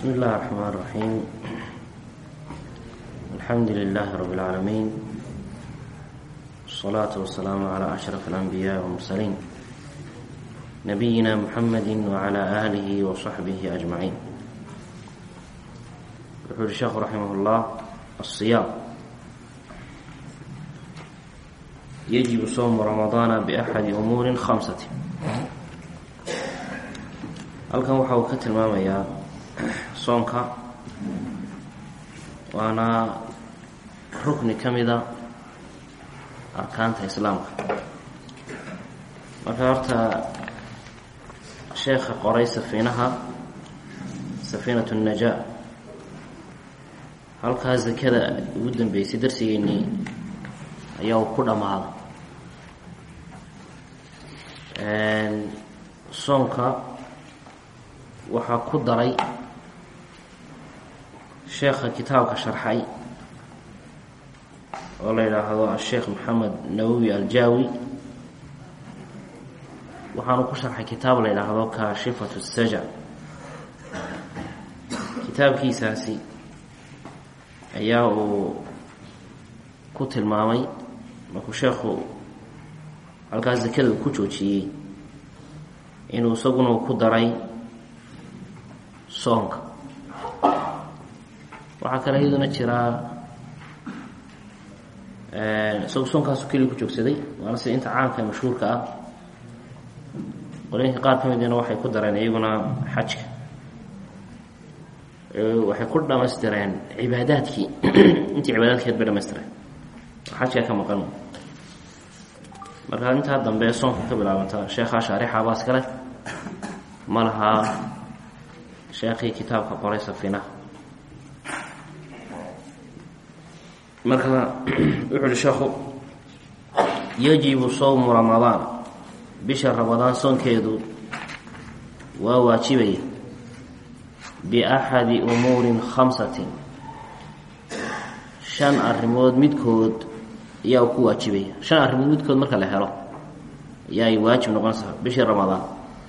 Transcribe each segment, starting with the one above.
بسم الله الرحمن الرحيم الحمد لله رب العالمين والصلاة والسلام على أشرف الأنبياء والمرسلين نبينا محمد وعلى آله وصحبه أجمعين يقول الشيخ رحمه الله الصيام يجب صوم رمضان بأحد أمور خمسة halkan waxa uu ka tilmaamayaa soonka waana rukni ka mida arkaanta islaamka marka horta sheekha qoray safiinaha safiinatu najaa halkaa zakada ugu dambeysay darsigeennii ayaa uu ku dhammaaday soonka waxaa ku daray sheekha kitaabka sharxay oo la yidhaahdo asheekh maxamed nawowi aljaawi waxaanu ku sharxay kitaab la yidhaahdo kaashifatu saja kitaabkiisaasi ayaa uu ku tilmaamay markuu sheekhu halkaas zakada ku joojiyey inuu isaguna ku daray soonka waxaa kale iyaduna jiraa isagu soonkaasu keliya ku joogsaday waana sida inta caamka ee mashhuurka ah qolooyinka qaar ka midina waxay ku dareen iyaguna xajka waxay ku dhamaystireen cibaadaadkii intii cibaadaadkeed bay dhamaystireen oo xajka ka maqan marka intaa dambe soonka ka bilaabanta sheekhaa shaarixa baas kale ma lahaa sheekhii kitaabka qoray safinaha marka wuxu uhi sheekhu yajibu sowmu ramadaan bisha ramadaan soonkeedu waa waajibaya biaxadi umuurin khamsatin shan arrimood midkood ayaa ku waajibaya shan arrimood midkood marka la helo ayaa ay waajib noqonaysaa bishii ramadaan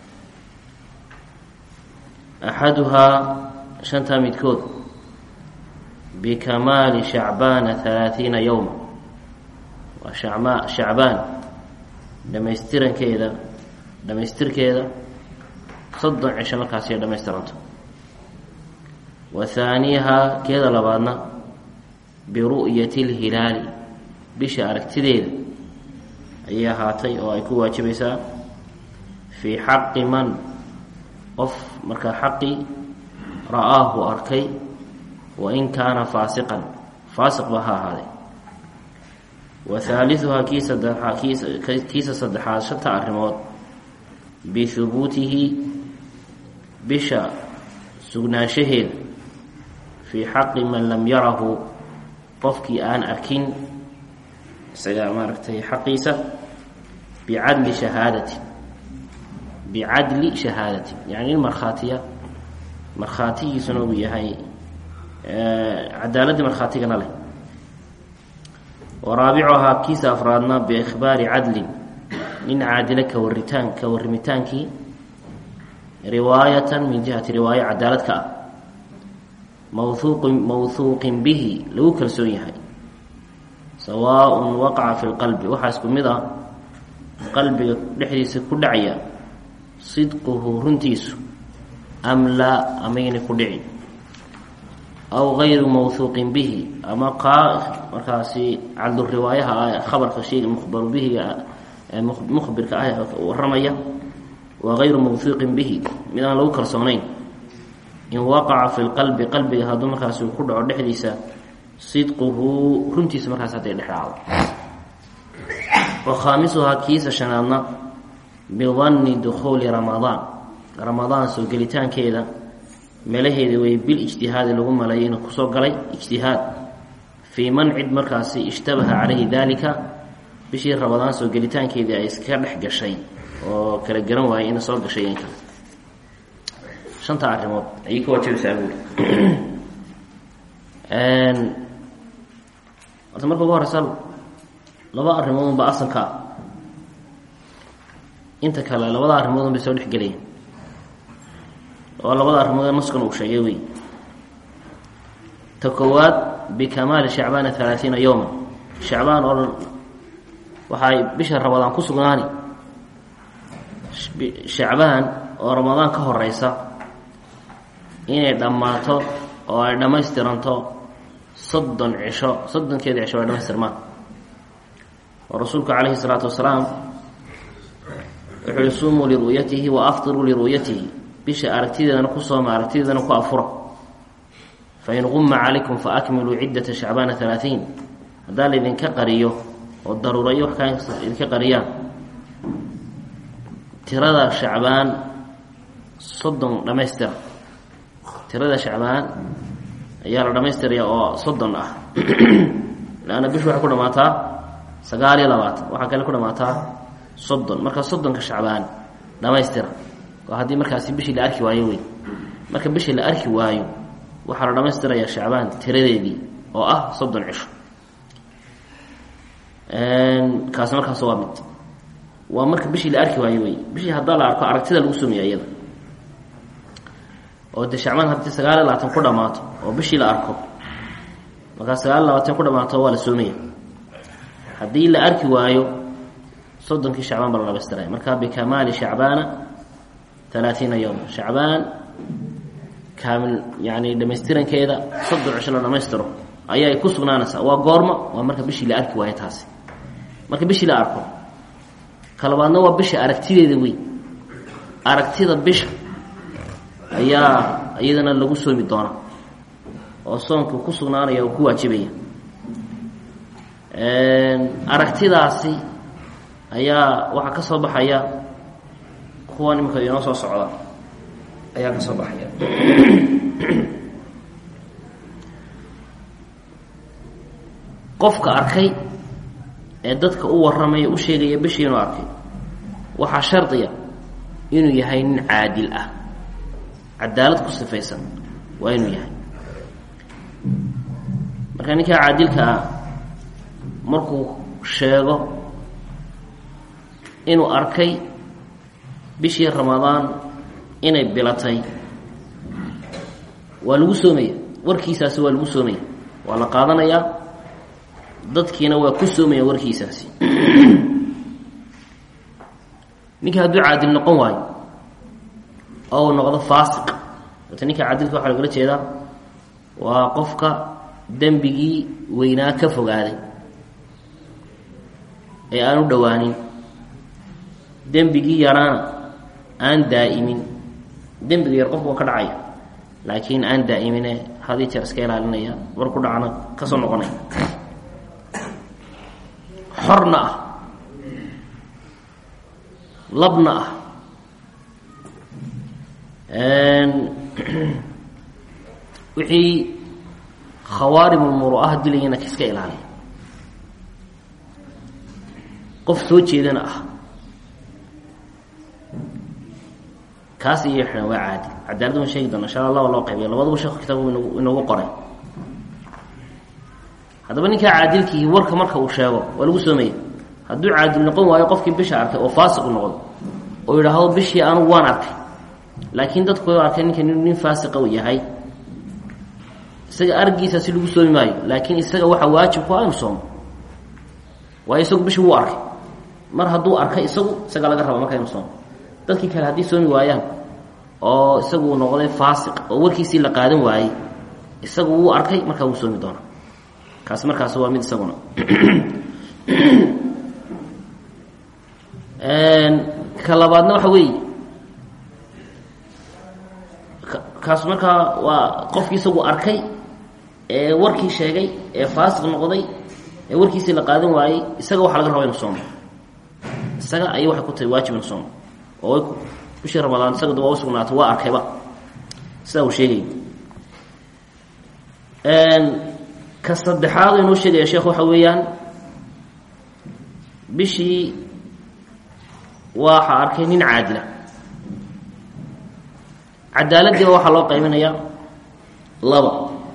axaduhaa shantaa midkood bikamaali shacbaana halaathiina yowma waa shacma shacbaan dhamaystirankeeda dhamaystirkeeda soddon cisho markaasi ay dhamaystiranto wa haaniyahaa keeda labaadna biru'yati lhilaali bisha aragtideeda ayay ahaatay oo ay ku waajibaysaa fii xaqi man qof markaa xaqii ra-aahu arkay wain kaana faasiqan faasiqba ha ahaaday wa haaliuhaa kii saddexaa kiisa saddexaad shanta arrimood bihubuutihi bisha sugnaanshaheeda fii xaqi man lam yarahu qofkii aan arkin isaga maaragtay xaqiisa bicadli shahaadatin bicadli shahaadati yani in markhaatiya markhaatigiisuna uu yahay cadaaladii markhaatigana leh wa raabicuhaa kiisa afraadna biikhbaari cadlin nin caadilo ka waritaan ka warrimitaankii riwaayatan min jihati riwaayo cadaalad ka ah mawhuuqin mawhuuqin bihi lagu kalsoon yahay sawaaءun waqaca fi lqalbi waxaa isku mid ah qalbiga dhexdiisa ku dhacaya sidquhu runtiisu am laa amayna ku dhicin aw gayru mawhuuqin bihi ama qaa markaasi cadluriwaayaha ah khabarka shayga mukhbaru bihiga mukhbirka ah warramaya wa gayru mawhuuqin bihi mid aan lagu kalsoonayn in waqaca fi lqalbi qalbiga hadduu markaasi ku dhaco dhexdiisa sidquhu runtiisa markaas hadday dhex dhacdo wa khaamisuhaa kiisa shanaadna bidanni dukhuuli ramadaan ramadaan soo gelitaankeeda meelaheeda way bil ijtihaadi lagu maleeyay inuu kusoo galay ijtihaad fii man cid markaasi ishtabaha calayhi daalika bishii ramadaan soo gelitaankeedii ay iskaga dhex gashay oo kala garan waayay ina soo gashay in kale shanta arrimood ayay ka waajibaysaa buuri horta marka ugu horeysa laba arrimood unba asalka ah inta kale labada arrimood un bay soo dhexgelayaan oo labada arrimood ee naskan uu sheegay wey ta koowaad bikamaali shacbaana halaaiina yowma shacbaan oo dhan waxaay bisha ramadaan ku sugnaani shacbaan oo ramadaan ka horeysa inay dhammaato oo ay dhammaystiranto soddon cisho soddonkeeda cisho ay dhamaystirmaan oo rasuulku calayhi salaatu wasalaam wuxuu yihi sumuu liru'yatihi wa aftiruu liru'yatihi bisha aragtideedana ku sooma aragtideedana ku afura fain quma calaykum faakmiluu ciddata shacbaana halaaثiin haddaa laydinka qariyo oo daruurayo wax kaa idinka qariyaan tirada shacbaan soddon dhammaystira tirada shacbaan ayaa la dhammaystiraya oo soddon ah leanna bishu waxay ku dhamaataa sagaal iyo labaatan waxaa kale ku dhamaataa soddon marka soddonka shacbaan dhammaystira oo haddii markaasi bishii la arki waayo wey marka bishii la arki waayo waxaa la dhammaystirayaa shacbaan tiradeedii oo ah soddon cisho kaasi markaas waa mid waa marka bishii la arki waayo wey bishii haddaa la arko aragtida lagu soomiya iyada oo de shacbaan haddii sagaal iyo labaatan ku dhammaato oo bishii la arko markaa sagaal iyo labaatan ku dhammaato waa la soomaya haddii la arki waayo soddonkii shacbaan baa la dhamaystiraya marka bikamaali shacbaana alaaiina yowma shacbaan kaamil yani dhamaystirankeeda soddon cisho la dhamaystiro ayay ku sugnaanaysaa waa goorma waa marka bishii la arki waayo taasi marka bishii la arko kalabaadna waa bisha aragtideeda wey aragtida bisha ayaa iyadana lagu soomi doonaa oo soonku ku sugnaanaya oo ku waajibaya aragtidaasi ayaa waxaa ka soo baxaya kuwan imika inoo soo socda ayaa ka soo baxaya qofka arkay ee dadka u warramaya u sheegaya bishii inuu arkay waxaa shardiya inuu yahay nin caadil ah cadaalad ku sifaysan waa inuu yahay marka ninkaa caadilka ah markuu sheego inuu arkay bishii ramadaan inay bilatay waa lagu soomaya warkiisaasi waa lagu soomaya waa la qaadanayaa dadkiina waa ku soomaya warkiisaasi ninkii hadduu caadil noqon waayo oo uu noqdo faasiq wata ninka caadilka waxaa lagala jeedaa waa qofka dembigii weynaa ka fogaaday ee aan u dhowaanin dembigii yaraana aan daa'imin dembiga yar qofku waa ka dhacaya laakiin aan daa'imine hadii jeer iska ilaalinaya war ku dhacna ka soo noqonaya xorna ah labna ah wixii khawaarimulmuru'aha dilayana iska ilaaliya qof soo jeedana ah kaas iyo xidhan waa caadi cadaalad waan sheegi doona insha allah loo qaybiya labaduba sheekhu kitaabku ingu inoogu qoray haddaba ninkaa caadilkiihi warka marka uu sheego waa lagu soomaya hadduu caadil noqon waayo qofkii bisha arkay oo faasiq u noqdo oo yidhaahdo bishii anugu waan arkay laakiin dadku way arkay ninka nin faasiqa uu yahay isaga argiisa si lagu soomi maayo laakiin isaga waxaa waajib ku ah inu soomo waayo isagu bishii wuu arkay mar hadduu arkay isagu isaga laga raba marka inu soomo dadkii kale haddii soomi waayaan oo isagu uu noqday faasiq oo warkiisii la qaadan waayey isagu wuu arkay markaa wuu soomi doonaa kaasi markaas waa mid isaguna ka labaadna waxa weeye kaas markaa waa qofkii isagu arkay ee warkii sheegay ee faasiq noqday ee warkiisii la qaadan waayey isaga waxaa laga raba inu soomo isaga ayay waxay ku tahay waajib inu soomo oo bishii ramadaan isaga waa usugnaatay waa arkayba sidaa uu sheegay ka saddexaad inoo sheegaya sheekh waxa weeyaan bishii waxa arkay nin caadila cadaaladdiiba waxaa loo qaybinayaa laba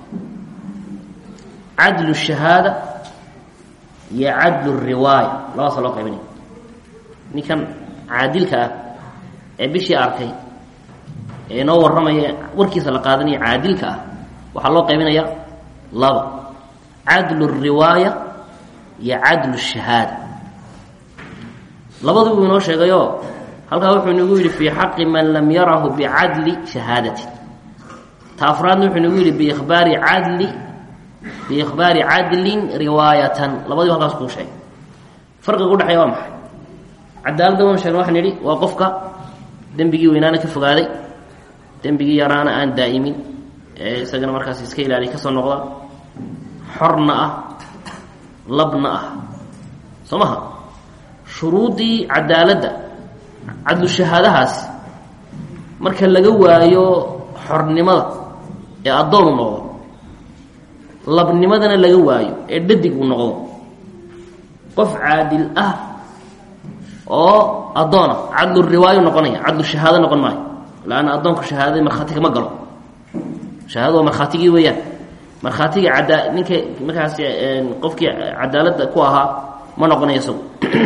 cadlu shahaada iyo cadlu riwaaya labadaasa loo qaybinaya ninkan caadilka ah ee bishii arkay ee inoo warramaya warkiisa la qaadanaya caadilka ah waxaa loo qaybinayaa laba cadlu riwaaya iyo cadlu shahaada labadu buu inoo sheegayo halkaa wuxuu inagu yidhi fii xaqi man lam yarahu bicadli shahaadatin ta afraadna wuxuu inagu yidhi biikhbaari cadli biikhbaari cadlin riwaayatan labadiiba halkaas kuu sheegay farqiga udhexeeya waa maxay cadaaladda waan sheegna waxaan idhi waa qofka dembigii weynaana ka fogaaday dembigii yaraana aan daa'imin ee isagana markaas iska ilaaliya ka soo noqda xorna ah labna ah soo maha shuruuddii cadaaladda cadlu shahaadahaas marka laga waayo xornimada ee addoon u noqdo labnimadana laga waayo ee dhadig uu noqdo qof caadil ah oo addoona cadlu riwaayo noqonaya cadlu shahaado noqon maayo laanna addoonku shahaadada markhaati kama galo shahaadada waa markhaatigii weeyaan markhaatigii cadaa ninka markaas qofkii cadaaladda ku ahaa ma noqonayo isagu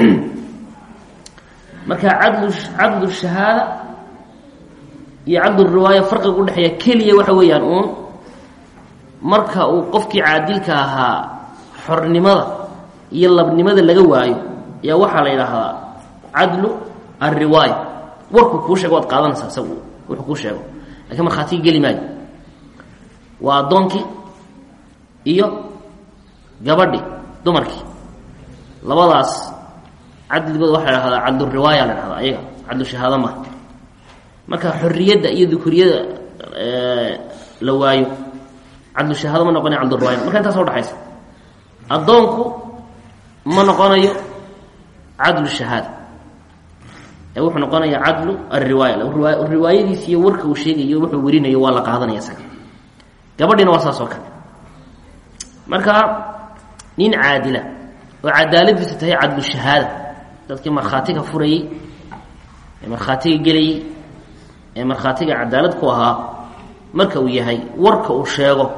marka cadlu cadlu shahaada iyo cadlu riwaaya farqiga udhexeeya keliya waxa weeyaan uun marka uu qofkii caadilka ahaa xornimada iyo labnimada laga waayo ayaa waxaa la yidhaahdaa cadlu alriwaaya warkuu kuu sheego waad qaadanaysaa isagu wuxuu kuu sheego lakiin markhaatigi geli maayo waa addoonkii iyo gabadhi dumarkii labadaas cadligood waxa la dhahdaa cadlu riwaaya la dhahdaa ayaga cadlu shahaado maha marka xorriyadda iyo dukuriyada la waayo cadlu shahaado ma noqonayo cadlu riwaaya marka intaasa udhexaysa addoonku ma noqonayo cadlu shahaada ee wuxuu noqonaya cadlu alriwaaya riwaayadiis iyo warka uu sheegayo wuxuu werinayo waa la qaadanaya isaga gabadhiina waa saas oo kale marka nin caadila oo cadaaladiisu tahay cadlu shahaada dadkii markhaatiga furayey ee markhaatiga gelayey ee markhaatiga cadaalad ku ahaa marka uu yahay warka uu sheego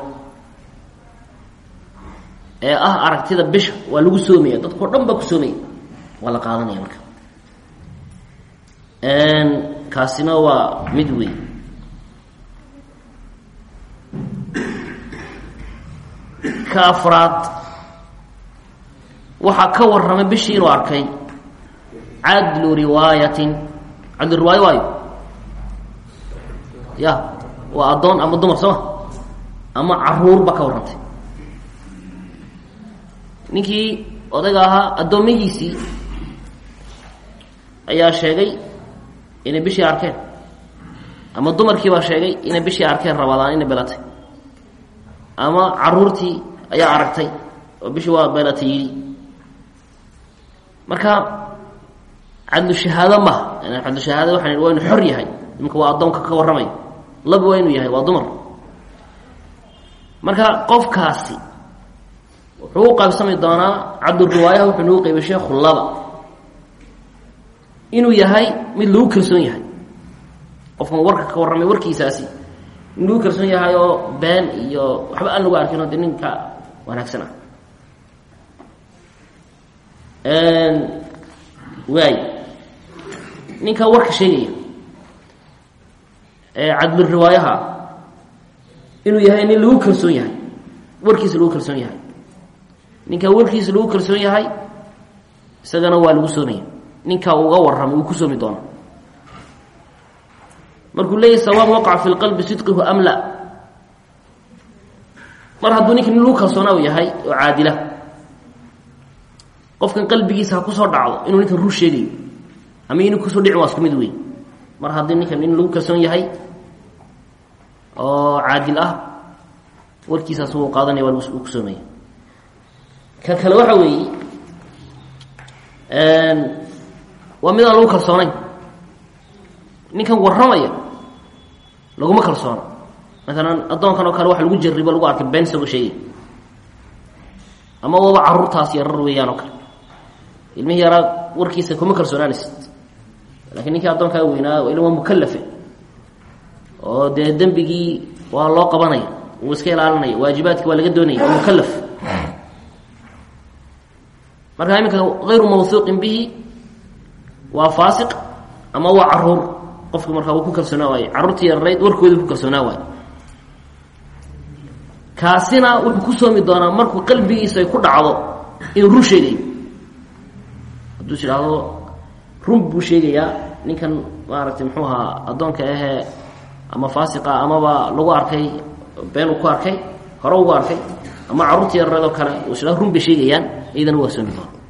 ee ah aragtida bisha waa lagu soomaya dadkao dhan baa ku soomaya waa la qaadanaya marka kaasina waa mid weyn ka afraad waxaa ka warramay bishii inuu arkay cadlu riwaayatin cadlu riwaayo waayo ya waa addoon ama dumar sooma ama caruur baa ka warrantay ninkii odayga ahaa addoomihiisii ayaa sheegay inay bishii arkeen ama dumarkii baa sheegay inay bishii arkeen rabadaan inay belatay ama caruurtii ayaa aragtay oo bishii waa belatay yidhi marka cadlu shahaado maha cadlu shahaado waxaan waa inu xor yahay iminka waa addoonka ka warramay laba waa inuu yahay waa dumar marka qofkaasi wuxuu u qaybsami doonaa cabduriwaayaha wuxuu nagu qaybay sheekhu laba inuu yahay mid lagu kalsoon yahay qofkan warka ka warramay warkiisaasi in lagu kalsoon yahay oo been iyo waxba aan lagu arkin oo de ninka wanaagsan ah waay ninka warka sheegaya ee cadluriwaayaha inuu yahay nin lagu kalsoon yahay warkiisa lagu kalsoon yahay ninka warkiisa lagu kalsoon yahay isagana waa lagu soomaya ninka uga warramay wuu ku soomi doona markuu leeyahy sawaab waqaca fi lqalbi sidqihu am la mar hadduu ninka nin lagu kalsoonaa u yahay oo caadila qofkan qalbigiisa ha kusoo dhacdo inuu ninkan rur sheegayo ama inuu kusoo dhicin waa isku mid wey mar haddii ninkan nin lagu kalsoon yahay oo caadil ah warkiisaas wuu qaadanaya waa uu ku soomaya ka kale waxa weeye waa mid aan lagu kalsoonayn ninkan warramaya laguma kalsoono maalan addoonkan oo kale waxa lagu jaribo lagu arkay been isagoo sheegay ama waba caruurtaas yarar weeyaan oo kale ilmihii yaraa warkiisa kuma kalsoonaanaysid lakiin ninkii addoonkaa weynaa ila waa mukalafe oo dee dembigii waa loo qabanaya wuu iska ilaalinaya waajibaadki waa laga doonaya waa mukalaf marka iminka hayru mawhuuqin bihi waa faasiq ama waa caruur qofki markaa wuu ku kalsoonaa waaye carruurtii yararayd warkoodii ku kalsoonaa waaye kaasina wuxuu ku soomi doonaa markuu qalbigiisa ay ku dhacdo inuu run sheegayo hadduu is idhaahdo run buu sheegayaa ninkan maaragtay muxuu ahaa addoonka ahee ama faasiqa amaba lagu arkay been uu ku arkay hore ugu arkay ama carruurtii yareedoo kale uu is idhahdo run bay sheegayaan iyadana waa soomi doona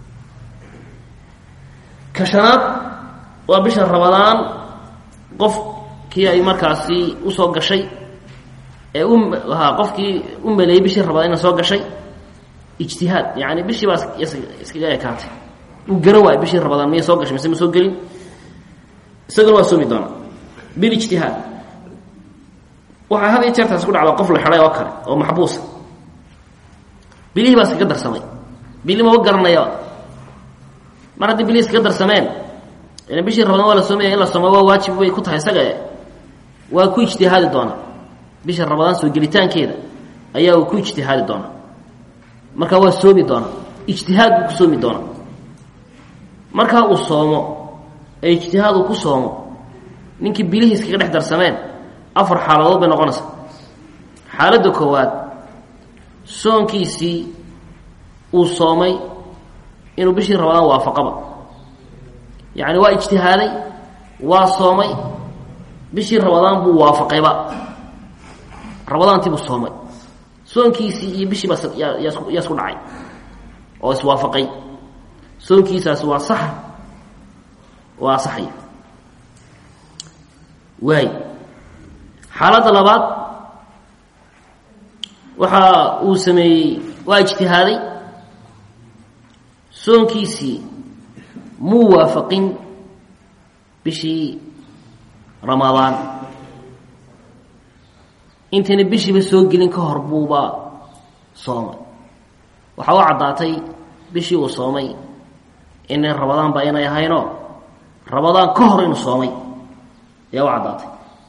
ka shanaad waa bisha rabadaan qofkii ay markaasi usoo gashay ee u ha qofkii u maleeyey bishii rabadaan ina soo gashay ijtihaad yani bishii baa iskaga ekaatay uu garan waayo bishii rabadaan miyay soo gashay mise ma soo gelin isagana waa soomi doonaa bilijtihaad waxaa had iyo jeertaas ku dhacda qof la xidhay oo kale oo maxbuusa bilihii baa iskaga darsamay bili maba garanaya mar haddii bilihii iskaga darsameen ila bishii rabadaan waa la soomaya in la soomo waa waajib bay ku tahay isaga waa ku ijtihaadi doonaa bisha rabadaan soo gelitaankeeda ayaa uu ku ijtihaadi doonaa markaa waa soomi doonaa ijtihaad buu ku soomi doonaa markaa uu soomo ee ijtihaad uu ku soomo ninkii bilihii iskaga dhex darsameen afar xaaladood bay noqonaysaa xaaladda koowaad soonkiisii uu soomay inuu bishii rabadaan waafaqaba yacni waa ijtihaaday waa soomay bishii rabadaan buu waafaqayba rabadaantii buu soomay soonkiisii iyo bishii baa yaa yaa isku dhacay oo iswaafaqay soonkiisaas waa sax waa asaxaya waay xaaladda labaad waxa uu sameeyey waa ijtihaaday soonkiisii muu waafaqin bishii ramadaan intayna bishiiba soo gelin ka hor buuba soomay waxaa u caddaatay bishii uu soomay inay rabadaan ba inay ahaynoo rabadaan ka hor inuu soomay ayaa u caddaatay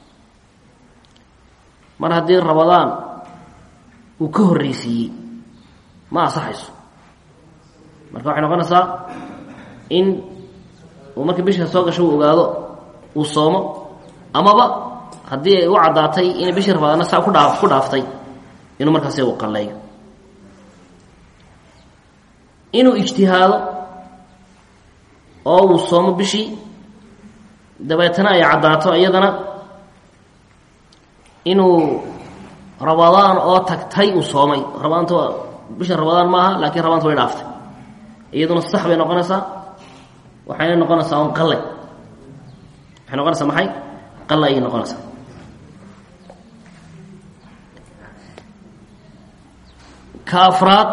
mar haddii rabadaan uu ka horreysiiyey ma asaxayso marka waxay noqonaysaa in uu markii bisha soo gasho uu ogaado uu soomo amaba haddii ay u caddaatay inay bishii rabadaana saa ku dhaa ku dhaaftay inuu markaasi u qalleeyo inuu ijtihaado oo uu soomo bishii dabeetana ay caddaato iyadana inuu rabadaan oo tagtay uu soomay rabadaanta bisha rabadaan maaha laakiin rabadaanta way dhaaftay iyaduna sax bay noqonaysaa waxayna noqonaysaa un qalle waxay noqonaysaa maxay qalle ayay noqonaysaa ka afraad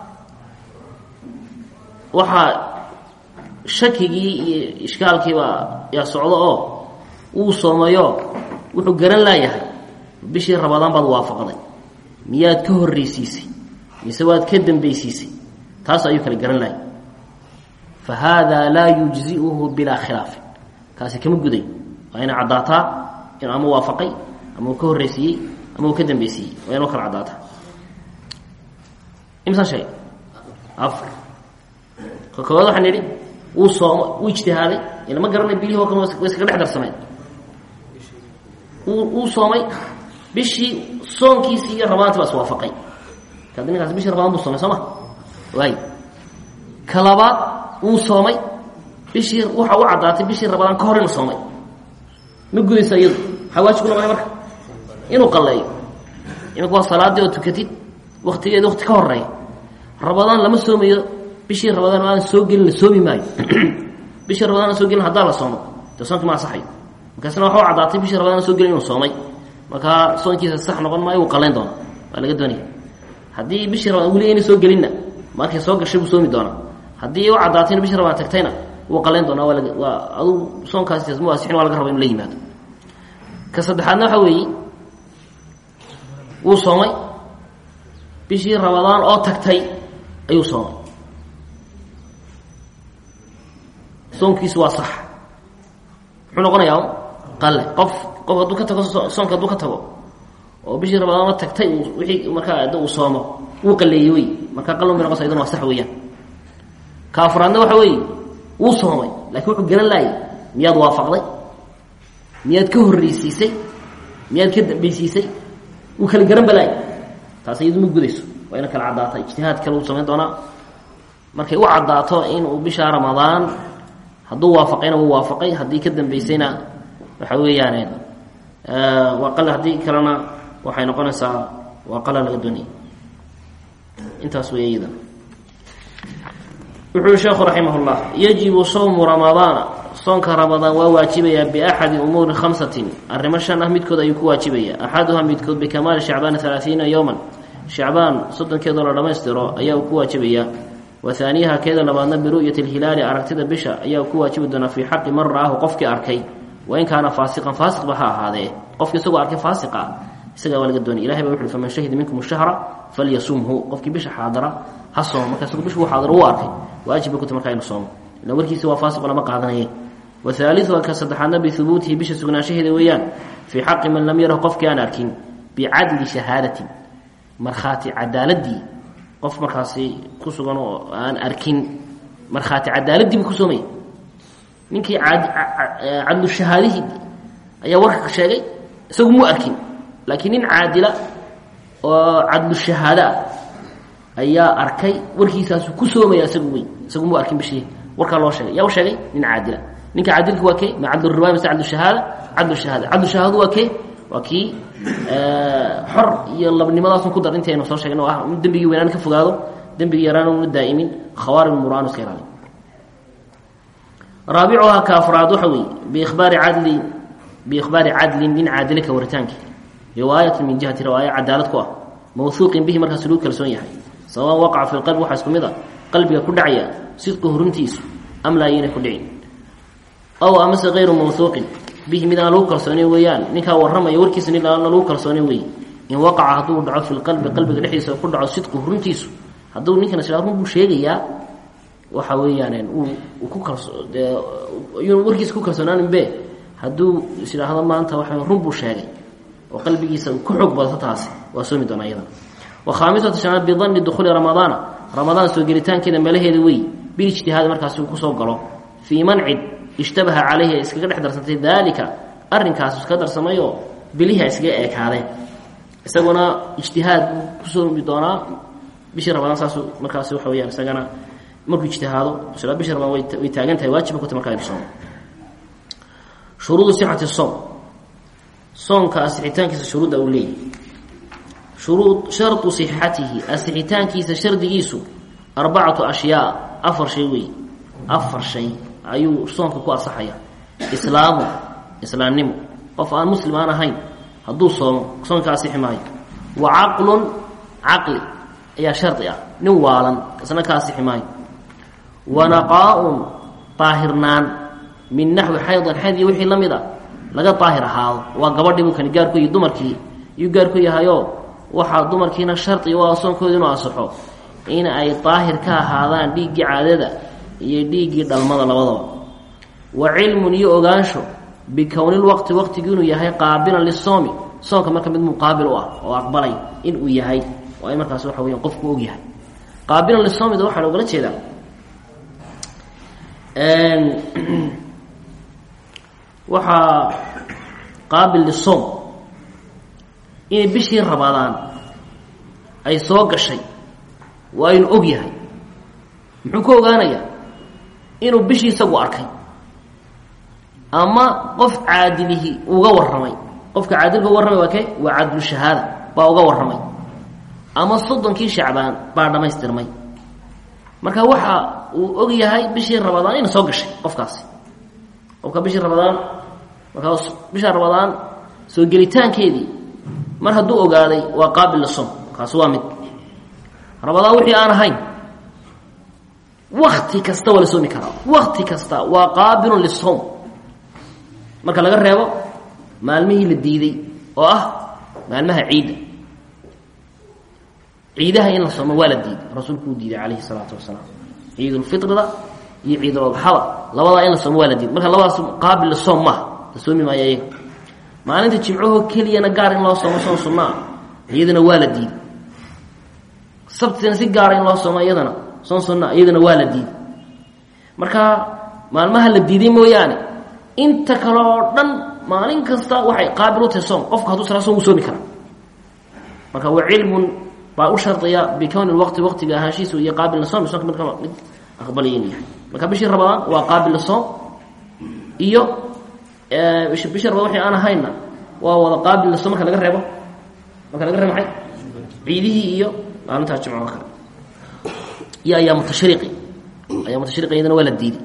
waxaa shakigii iyo ishkaalkiibaa yaa socdo oo wuu soomayo wuxuu garan laayahay bishii rabadaan baad waafaqday miyaad ka horreysiisay mise waad ka dambaysiisay taas ayuu kala garan laayay fa haadaa laa yujzi'uhu bilaa khilaafin kaasi kama guday waa inay caddaataa inuu ama waafaqay ama uu ka horreysiiyey ama uu ka dambaysiiyey waa inuu kala caddaataa imsaan sheegay afar ka koowaad waxaan nidhi wuu sooma wuu ijtihaaday ila ma garanay bilihii oo kan way iskaga dhex darsameen wuu wuu soomay bishii soonkiisii iyo rabadaanti baa iswaafaqay kaad ninkaas bishii rabadaan buu soomay soo ma waay ka labaad wuu soomay bishii waxa u caddaatay bishii rabadaan ka hor inuu soomay ma gudaysa iyadu maxaa waajib ku noqonay marka inuu qalleeyo imika waa salaadii oo tukatid waktigeeda wakti ka horeeya rabadaan lama soomayo bishii rabadaan aan soo gelin la soomi maayo bishii rabadaan aan soo gelin haddaa la soomo dee soonki ma asaxayo markaasna waxa u caddaatay bishii rabadaan aan soo gelin inuu soomay markaa soonkiisa sax noqon maayo wuu qallayn doonaa waa laga doonaya haddii bishii rabadaan weli ayna soo gelinna markay soo gashay buu soomi doonaa haddii u caddaatayna bishii rabadaan tagtayna wuu qallayn doonaa waa laga waa adugu soonkaasi mu asixin waa laga raba inu la yimaado ka saddexaadna waxa weeye wuu soomay bishii rabadaan oo tagtay ayuu soomay soonkiisu waa sax muxuu noqonayaa qalle qof qof hadduu ka tago soonka hadduu ka tago oo bishii rabadaan oo tagtay wixii markaa ada uu soomo wuu qalleeyey wey markaa qallan bay noqonaysa iyaduna waa sax weeyaan ka afraadna waxa weeye wuu soomay laakiin wuxuu garan laayay miyaad waafaqday miyaad ka horreysiisay miyaad ka dambaysiisay wuu kala garan balaay taas iyadu ma gudayso waa ina kala caddaata ijtihaad kale uu samayn doonaa markay u caddaato inuu bisha ramadaan hadduu waafaqayna wuu waafaqay haddii ka dambeysayna waxa weeyaan waa qal haddii kalena waxay noqonaysaa waa qala laga doonayay intaas wey iyada wuxu uhi sheekhu raximah llah yajibu sawmu ramadaana soonka ramadaan waa waajibayaa biaxadi umuuri khamsatin arrimo shan ah midkood ayuu ku waajibaya axaduhaa midkood bikamaali shacbaana halaaiina yowman shacbaan soddonkeedoo la dhammaystiro ayaa uu ku waajibayaa wa haaniyaha keeda labaadna biru'yati lhilaali aragtida bisha ayaa uu ku waajibi doonaa fii xaqi man ra'aahu qofkii arkay wain kaana faasiqan faasiqba ha ahaadee qofki isagoo arkay faasiqa isagaa waa laga doonay ilahay ba wuxu uhi faman shahida minkum shahra falyasumhu qofkii bisha xaadara ha soomo marka isagu bishu xaadaro uu arkay waajib bay ku tahy markaa inu soomo ila warkiisa waa faasiqo lama qaadanaye wa haaliuha ka saddexaadna bihubuutihi bisha sugnaanshaheeda weeyaan fii xaqi man lam yarahu qofkii aan arkin bicadli shahaadatin markhaati cadaaladii qof markaasi ku sugan oo aan arkin markhaati cadaaladii buu ku soomaya ninkii cadlu shahaadihii ayaa warka sheegay isagu muu arkin laakiin nin caadila oo cadlu shahaada ah ayaa arkay warkiisaasu ku soomaya isagu wey isagu muu arkin bishii warkaa loo sheegay yaa u sheegay nin caadila ninka caadilka waa kee ma cadluriwaaya mase cadlushahaada cadlushahaada cadlushahaadu waa kee waa kii xor iyo labnimadaasun ku dar intaynu soo sheegn oo ah dembigii weynaan ka fogaado dembigii yaraan una daa'imin khawaarim muraan iska ilaali raabicuhaa ka afraad waxa weeye biikhbaari cadli biikhbaari cadlin nin caadile ka waritaankii riwaayatan min jihati riwaaya cadaalad ku ah mawhuuqin bihi markaas lagu kalsoon yahay sawaan waqaca fi lqalbi waxaa isku mid a qalbiga ku dhacaya sidqu huruntiisu am laa yayna ku dhicin aw amase hayru mawhuuqin bihi mid aan lagu kalsoonin weeyaan ninkaa warramaya warkiisa nin aan lagu kalsoonin weeye in waqaca hadduu dhaco fi lqalbi qalbiga dhexdiisa ku dhaco sidqu huruntiisu hadduu ninkan isla run buu sheegayaa waxa weeyaan uu ku kalso warkiisa ku kalsoonaanin be hadduu is idhaahdo maanta waxa run buu sheegay oo qalbigiisa ku xoog badato taasi waa soomi doonaa iyadana wa khaamisatu shanaad bidanni dukhuuli ramadaana ramadaan soo gelitaankeeda meelaheeda wey bilijtihaadi markaasi uu kusoo galo fii man cid ishtabaha calayhi ay iskaga dhex darsantay daalika arrinkaas iskaga darsamayoo bilihi ay iskaga eekaadeen isaguna ijtihaad buu ku soomi doonaa bishii ramadaan saasuu markaasi waxa weyaan isagana markuu ijtihaado isla bishii ramadaan way taagan tahay waajiba ku tahy markaa inu soomo shuruudu sixati soom soonka asixitaankiisa shuruudda uu leeyahy shuruud shardu sixatihi asixitaankiisa shardigiisu arbacatu ashyaa afar shay wey afar shay ayuu soonka ku asaxaya islaamu islaamnimo qof aan muslim aan ahayn hadduu soomo soonka asixi maayo wa caqlun caqli ayaa shardi ah nin waalan isna ka asixi maayo wa naqaa-un daahirnaan min naxwi xaydan xayd iyo wixii la mid a laga daahir ahaado waa gabadhii buu kani gaarku yahy dumarkii yuu gaarku yahayoo waxaa dumarkiina shardi u ah soonkooda inuu asaxo in ay daahir ka ahaadaan dhiiggii caadada iyo dhiiggii dhalmada labadaba wa cilmun iyo ogaansho bikownilwaqti waqtigii inuu yahay qaabilan lisoomi soonka marka mid muqaabil u ah oo aqbalay inuu yahay oo ay markaas waxa weya qofku og yahay qaabilan lisoomida waxaa loogala jeedaa waxaa qaabil lisoom inay bishii ramadaan ay soo gashay waa inu og yahay muxuu ku ogaanayaa inuu bishii isagu arkay ama qof caadilihi uga warramay qofka caadilka uga warramay waa ke waa cadlushahaada baa uga warramay ama soddonkii shacbaan baa dhammaystirmay marka waxa uu og yahay bishii ramadaan ina soo gashay qofkaasi qofka bishii ramadaan markaa bisha ramadaan soo gelitaankeedii mar hadduu ogaaday waa qaabil lisom kaasi waa mid ramadaan wixii aan ahayn wakti kasta waa la soomi karaa wakti kasta waa qaabilun lisom marka laga reebo maalmihii la diiday oo ah maalmaha ciidda ciidaha in la soomo waa la diiday rasuulku uu diiday calayhi salaatu wasalaam ciidulfitrida iyo ciidulodxada labadaa in la soomo waa la diiday marka labadaas qaabil lisom maaha la soomi maayo iyaga maalinta jimcahoo keliyana gaar in loo soomo soon sunnaa iyadana waa la diiday sabtina si gaara in loo soomo iyadana soon sunnaa iyadana waa la diiday marka maalmaha la diiday mooyaane inta kale oo dhan maalin kasta waxay qaabil u tahay soom qofku hadduu sala soom wuu soomi karaa marka wa cilmun baa u shardiya bikowni lwaqti waqtiga ahaanshiisu iyo qaabil lisoom soonka mid mid aqbalaya inuu yahay marka bishii ramadaan waa qaabil lisoom iyo bishii ramadaan wixii aan ahayna waa wada qaabil lisoom marka laga reebo marka laga reebo maxay ciidihii iyo maalintaa jimco oo kale iyo ayaamu tashriiqi ayaamu tashriiqi iyadana waa la diiday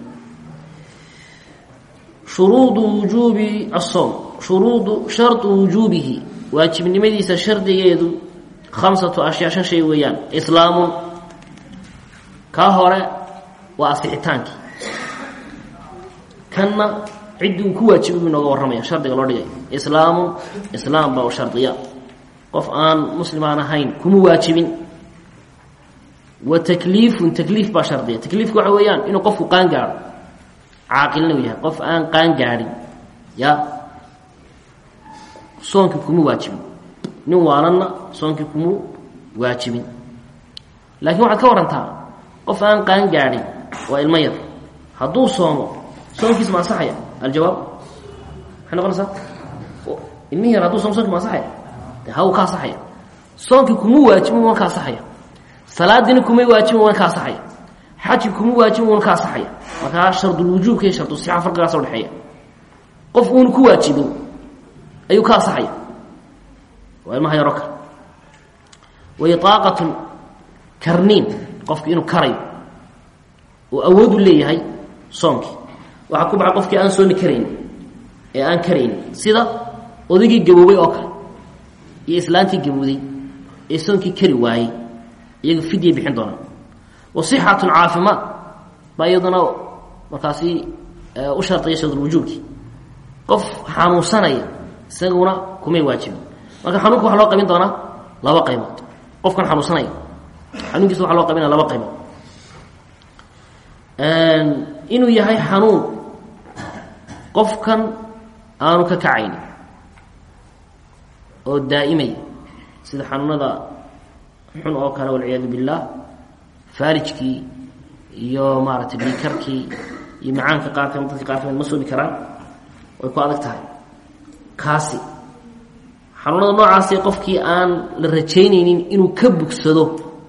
shuruudu wujuubi asoom shuruudu shardu wujuubihi waajibnimadiisa shardigeedu khamsatu ashyaa shan shay weeyaan islaamun kaa hore waa asixitaankii kanna ciddii uu ku waajibay buu inooga warramaya shardiga loo dhigay islaamun islaam baa u shardiya qof aan muslim aan ahayn kuma waajibin wa takliifun takliif baa shardiya takliifku waxa weeyaan inuu qofku qaan gaadho caaqilna uu yahay qof aan qaan gaadhin ya soonkii kuma waajibin nin waalanna soonkii kuma waajibin laakiin waxaad ka warantaa qof aan qaan gaadhin waa ilmo yar hadduu soomo soonkiisa ma ansaxaya aljawaab maxay noqonaysaa ilmihi yar hadduu soomo sonkii ma ansaxaya de haw ka ansaxaya soonkii kuma waajibin waan ka ansaxaya salaadiina kumay waajibin waan ka ansaxaya xaji kuma waajibin waan ka ansaxaya markaa shardulwujuubka iyo shardusixa farqigaasa udhexeeya qof uuna ku waajibin ayuu ka ansaxaya waa ilmaha yaro kale wa iطaaqatun karniin qofki inuu karayo oo awoodu leeyahay soonkii waxaa ku baxay qofkii aan soomi karayn ee aan karayn sida odaygii gaboobay oo kale iyo islaantii gabowday ee soonkii kari waayey iyaga fidyay bixin doonaan wa sixatun caafimaad baa iyaduna markaasi u shardiya shardulwujuubkii qof xanuunsanaya isaguna kumay waajibin marka xanuunka waxaa loo qabin doonaa laba qaybood qofkan xanuunsanaya xanuunkiisa waxa loo qabinaya laba qaybood inuu yahay xanuun qofkan aanu ka kacayni oo daa'imaya sida xanuunada xun oo kale walciyaadu billaah faarijkii iyo maaragtay dhiikarkii iyo macaanka qaar kamid dadka qaar kamid ma soomi karaan way ku adag tahay kaasi xanuunada noocaasi qofkii aan la rajaynaynin inuu ka bugsado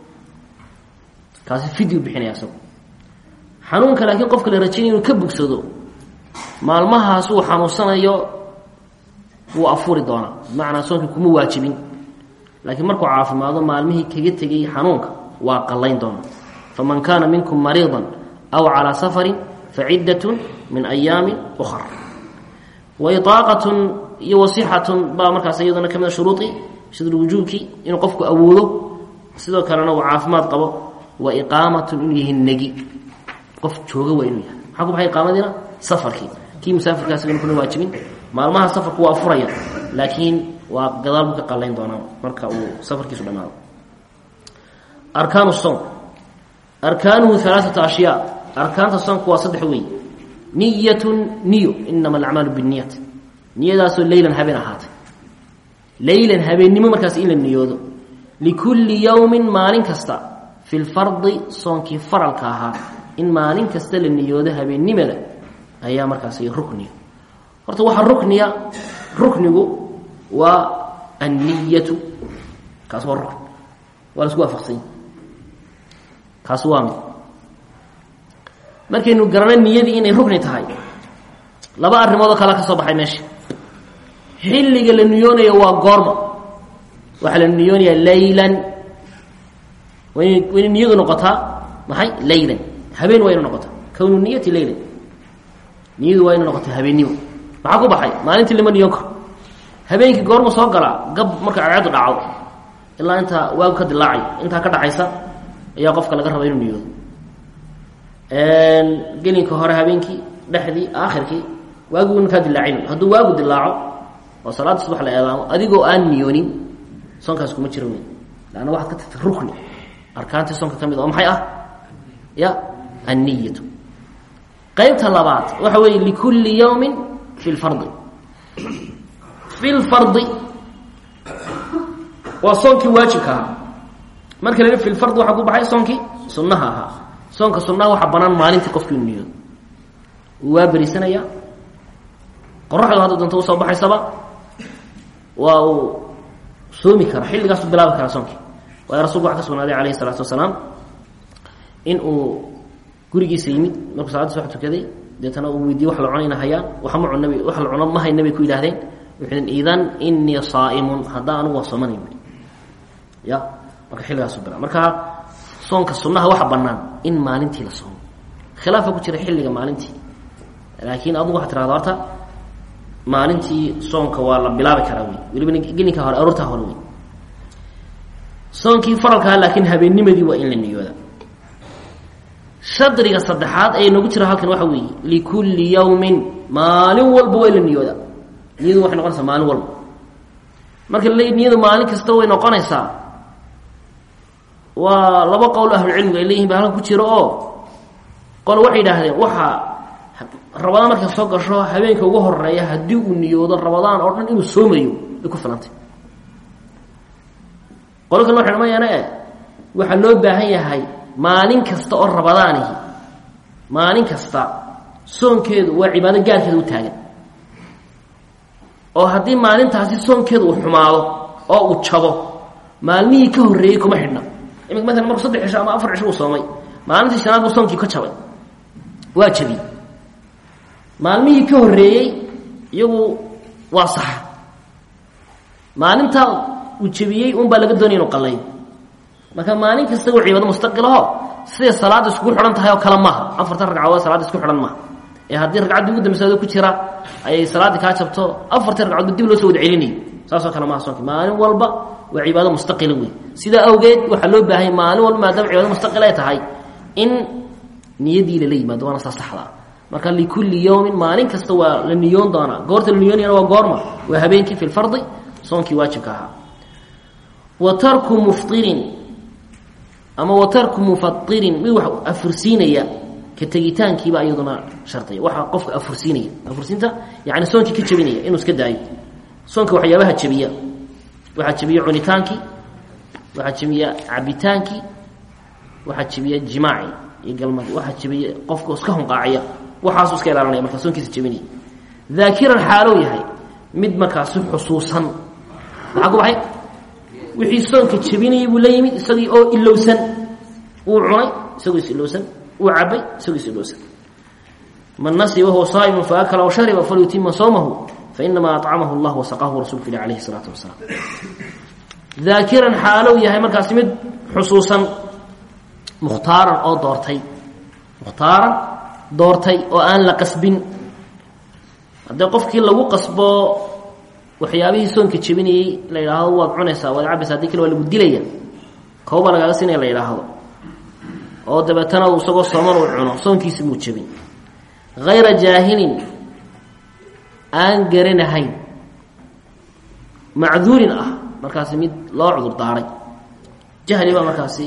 kaasi fidyu bixinaya isagu xanuunka laakiin qofka la rajaynaya inuu ka bugsado maalmahaas uu xanuunsanayo wuu afuri doonaa bimacnaa soonkii kuma waajibin laakiin markuu caafimaado maalmihii kaga tegay xanuunka waa qallayn doonaa faman kaana minkum mariidan aw calaa safarin faciddatun min ayaamin ukhar wa iطaaqatun iyo wasixatun baa markaas iyaduna ka mida shuruudii shadulwujuubkii inuu qofku awoodo sidoo kalena uu caafimaad qabo wa iqaamatun inuu yahay negi qof jooga waa inuu yahay maxaa ku baxay iqaamadiina safarkii kii musaafirkaas in kuna waajibin maalmaha safarku waa furaya laakiin waa gadaal buu ka qallayn doonaa marka uu safarkiisu dhamaado arkaanu soom arkaanuhu alaaata ashyaa arkaanta soomku waa saddex wey niyatun niyo inama alacmaalu binniyat niyadaasoo leylan habeen ahaatay leylan habeennimo markaas in la niyoodo likulli yowmin maalin kasta fi lfardi soonkii faralka ahaa in maalin kasta la niyoodo habeennimada ayaa markaas rukniya horta waxaa rukniya ruknigu waa anniyatu kaas waa rukn waa lasku waafaqsanya kaas waa mid markaynu garano niyadii inay rukni tahay laba arrimoodoo kale ka soo baxay meesha xilliga la niyoonayo waa goorma waxaa la niyoonayaa laylan wayn wayna niyadu noqotaa maxay laylan habeen waa ina noqotaa kownu niyati laylan niyadu waa ina noqotaa habeennimo maxaa ku baxay maalintii lama niyoon karo habeenkii goorma soo galaa gab marka cadceedu dhacdo ilaa intaa waagu ka dilaacay intaa ka dhacaysa ayaa qofka laga raba inuu niyoodo gelinka hore habeenkii dhexdii aakhirkii waaguna kaa dilaacin hadduu waagu dilaaco oo salaada subax la eedaamo adigoo aan niyoonin soonkaas kuma jiro wey lanna waxaad ka tagtay rukni arkaantii soonka ka mid oo maxay ah ya anniyatu qaybta labaad waxa weeye likulli yawmin fi lfardi fi lfardi waa soonkii waajibka ahaa marka la fi lfardi waxaa ku baxay soonkii sunnaha ahaa soonka sunnaha waxaa banaan maalintii qofkii inu niyoodo wuu waa berisanaya qoraxdu hadda doonto usoo baxaysaba waa uu soomi kara xilligaasu bilaabi karaa soonkii waayo rasulku waxa ka sugnaaday calayhi salaatu wasalaam in uu gurigiisa yimid markuu salaadda soo tukaday deetana uu weydiye wax la cunayna hayaan waxma cun nabi wax la cuno ma hayna bay ku yidhahdeen wuxuu idan inii saa'imun haddaa anigu waa soomanay buui ya marka xilligaasu bila marka soonka sunnaha waxa bannaan in maalintii la soomo khilaafa ku jira xilliga maalintii laakiin adugu waxaa tirahda horta maalintii soonka waa la bilaabi karaa wey weliba gelinka hore aroortaa hore wey soonkii faralkaa laakiin habeennimadii waa in la niyooda shadriga saddexaad ee noogu jira halkan waxa weeye likulli yawmin maalin walba waa in la niyooda niyadu waxay noqonaysaa maalin walba marka la niyadu maalin kasta way noqonaysaa waa laba qowl ahlucilmigu ay leeyihin ba halkan ku jiro oo qole waxay yidhaahdeen waxaa rabadaan markay soo gasho habeenka ugu horeeya haddii uu niyoodo rabadaan oo dhan inuu soomayo ay ku filantay qolo kale waxay dhamayaana e waxaa loo baahan yahay maalin kasta oo rabadaanihi maalin kasta soonkeedu waa cibaado gaarkeeda u taagan oo haddii maalintaasi soonkeedu uu xumaado oo uu jabo maalmihii ka horreeyey kuma xidhna imika maalan markuu saddex cisho ama afar cisho uu soomay maalintii shanaad buu soonkii ka jabay waa jabiyey maalmihii ka horreeyey iyagu waa sax maalintaa uu jabiyey un baa laga doonaya inu qalayo marka maalin kasta waa cibaado mustaqilaho siday salaadda iskugu xidhan tahay oo kale maaha afartan ragcadood salaadda isku xidhan maaha ee haddii ragcaddii ugu dambaysa ku jira ayay salaaddii kaa jabto afartii ragcadood dib loo soo wada celinayo saasoo kale maaha soonki maalin walba waa cibaado mustaqila wey sidaa awgeed waxaa loo baahanya maalin walba maadaama cibaado mustaqil ay tahay in niyadii lala yimaado waana saa saxdaa marka likulli yawmin maalin kasta waa la niyoon doonaa goorta la niyoonayana waa goorma waa habeenkii fi lfardi soonkii waajibka ahaa wa tarku muftirin ama wa tarku mufairin mid wax afursiinaya ka tegitaankiiba iyaduna shardiya waxaa qofka afursiinaya afursiinta yani soonkii ka jebinaya inuu iska daayo soonka waxyaabaha jebiya waxaa jebiya cunitaankii waxaa jebiya cabitaankii waxaa jebiya jimaaci iyo galmadii waxaa jebiya qofka iska hunqaaciya waxaasu iska ilaalinaya markaa soonkiisa jebinaya daakiran xaalow yahay mid markaasi xusuusan maxaa ku baxay wixii soonka jebinayay buu la yimid isagii oo ilowsan wuu cunay isagoo is ilowsan wuu cabay isagoo is ilowsan man nasiya wahuwa saa'imun faakala aw shariba falyutima sawmahu fainamaa acamahu allah wasaqahu rasulku ilah alayhi salaatu wasalaam daakiran xaalow yahay markaasi mid xusuusan mukhtaaran oo doortay mukhtaaran doortay oo aan la qasbin haddii qofkii lagu qasbo waxyaabihii soonka jebinayey la yidhaahdo waad cunaysaa waad cabaysa hadii kale waa lagu dilaya kawbaa lagaaga siinaya la yidhaahdo oo dabeetana uu isagoo sooman uu cuno soonkiisi muu jebin hayra jaahilin aan garanahayn macduurin ah markaasi mid loo cudur daaray jahli baa markaasi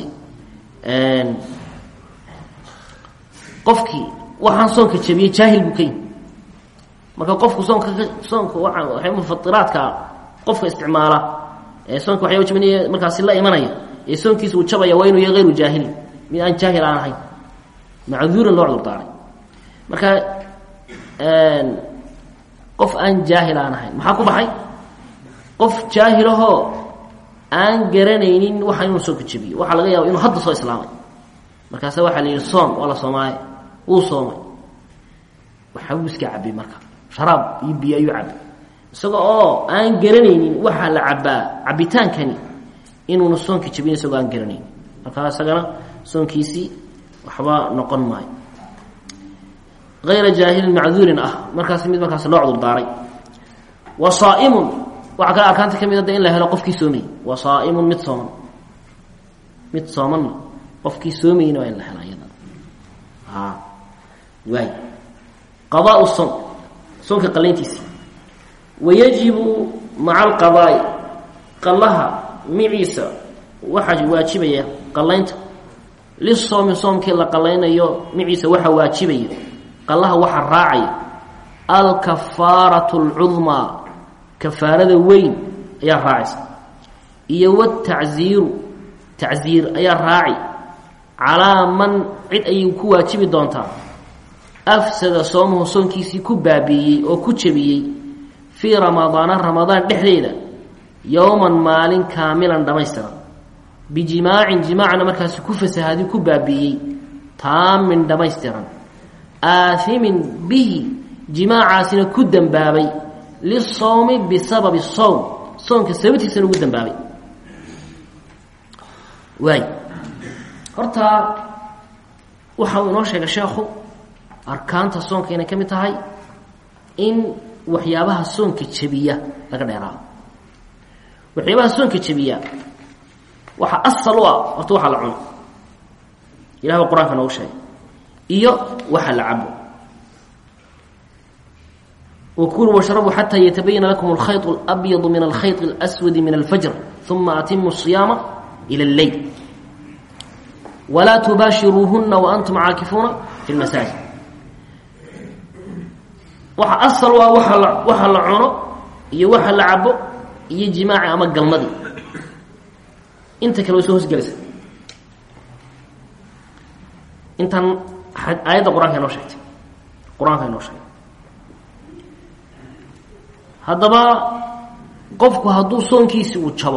qofkii waxaan soonka jebiyey jaahil buu ka yimi marka qofku soonka soonka waa mufatiraadka qofka isticmaala ee soonka waxyaaba jebinaya markaasi la imanaya ee soonkiisa uu jabaya waa inuu yahay hayru jaahilin mid aan jaahil aan ahayn macduurin loo cudur daaray marka qof aan jaahil aan ahayn maxaa ku baxay qof jaahilahoo aan garanaynin waxa inuu soonka jebiyo waxaa laga yaaba inuu hadda soo islaamay markaasa waxaa la yidhi soom waa la soomaaye wuu soomay waxbuu iska cabay marka sharaab iyo biyo ayuu cabay isaga oo aan garanaynin waxaa la cabaa cabitaankani inuuna soonka jebin isagoo aan garanaynin markaa isagana soonkiisii waxba noqon maayo ayra jaahilin macduurin ah markaas mid markaas loo cudur daaray wa saaimun waxaa kale arkaanta ka mid ada in la helo qofkii soomayey wa saaimun mid sooman mid soomanna qofkii soomayeyna waa in la helo iyada waay qadaa soom soonka qalayntiisi wayajibu maca alqadaai qallaha miciisa waxaa waajibaya qalaynta lisoomi soomkii la qalaynayo miciisa waxaa waajibaya qallaha waxaa raacaya alkafaaratu alcudmaa kafaarada weyn ayaa raacaysa iyo watacziiru tacziir ayaa raaci calaa man cid ayay ku waajibi doontaa afsada soomuhu soonkiisii ku baabiiyey oo ku jebiyey fii ramadaana ramadaan dhexdeeda yowman maalin kaamilan dhammaystiran bijimaacin jimaacna markaasi ku fasahaadi ku baabi'iyey taamin dhammaystiran aaimin bihi jimaacaasina ku dembaabay lisawmi bisababi sowm soonka sababtiisana ugu dembaabay waay horta waxa uu inoo sheegay sheekhu arkaanta soonka inay ka mid tahay in waxyaabaha soonka jebiya laga dheeraado waxyaabaha soonka jebiya waxaa asal u ah horta waxaa la cuno ilah ba qur-aanka noogu sheegay iyo waxa la cabo وkuluu wshrabuu xatى ytabayana lakum اlkhayط اlأbyض min اlkhayط اlأswadi min اlfajr ثuma atimu الصiyaama ilى اleyl wlaa tubaashiruuhuna waantum caakifuuna fi اlmasaajid waxa asal u ah waa la waxa la cuno iyo waxa la cabo iyo jimaaci ama galmadii inta kale way soo hosgelaysa intan aayadda qur-aanka inoo sheegtay qur-aanka inoo sheegay haddaba qofku hadduu soonkiisi uu jabo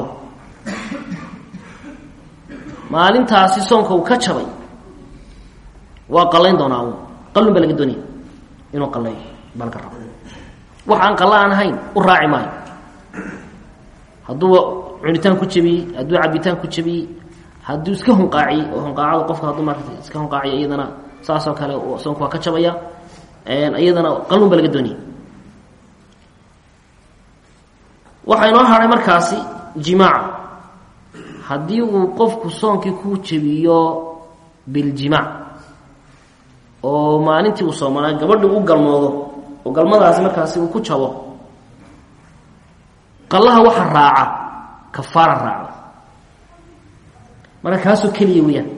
maalintaasi soonka uu ka jabay waa qallayn doonaa un qallun baa laga doonaya inuu qallayo baa laga raba wax aan qalla aan ahayn u raaci maayo hadduu cunitaan ku jabiyey hadduu cabitaan ku jabiyey hadduu iska hunqaaciyey oo hunqaacada qofka hadduu maarata iska hunqaaciyo iyadana saasoo kale soonku waa ka jabaya iyadana qallun baa laga doonaya waxaa inoo haray markaasi jimaaca haddii uu qofku soonkii ku jebiyo biljimaac oo maalintii uu soomanaa gabadhi u galmoodo oo galmadaasi markaasi uu ku jabo qallaha waxa raaca kafaara raacda marka kaasoo keliya weyaan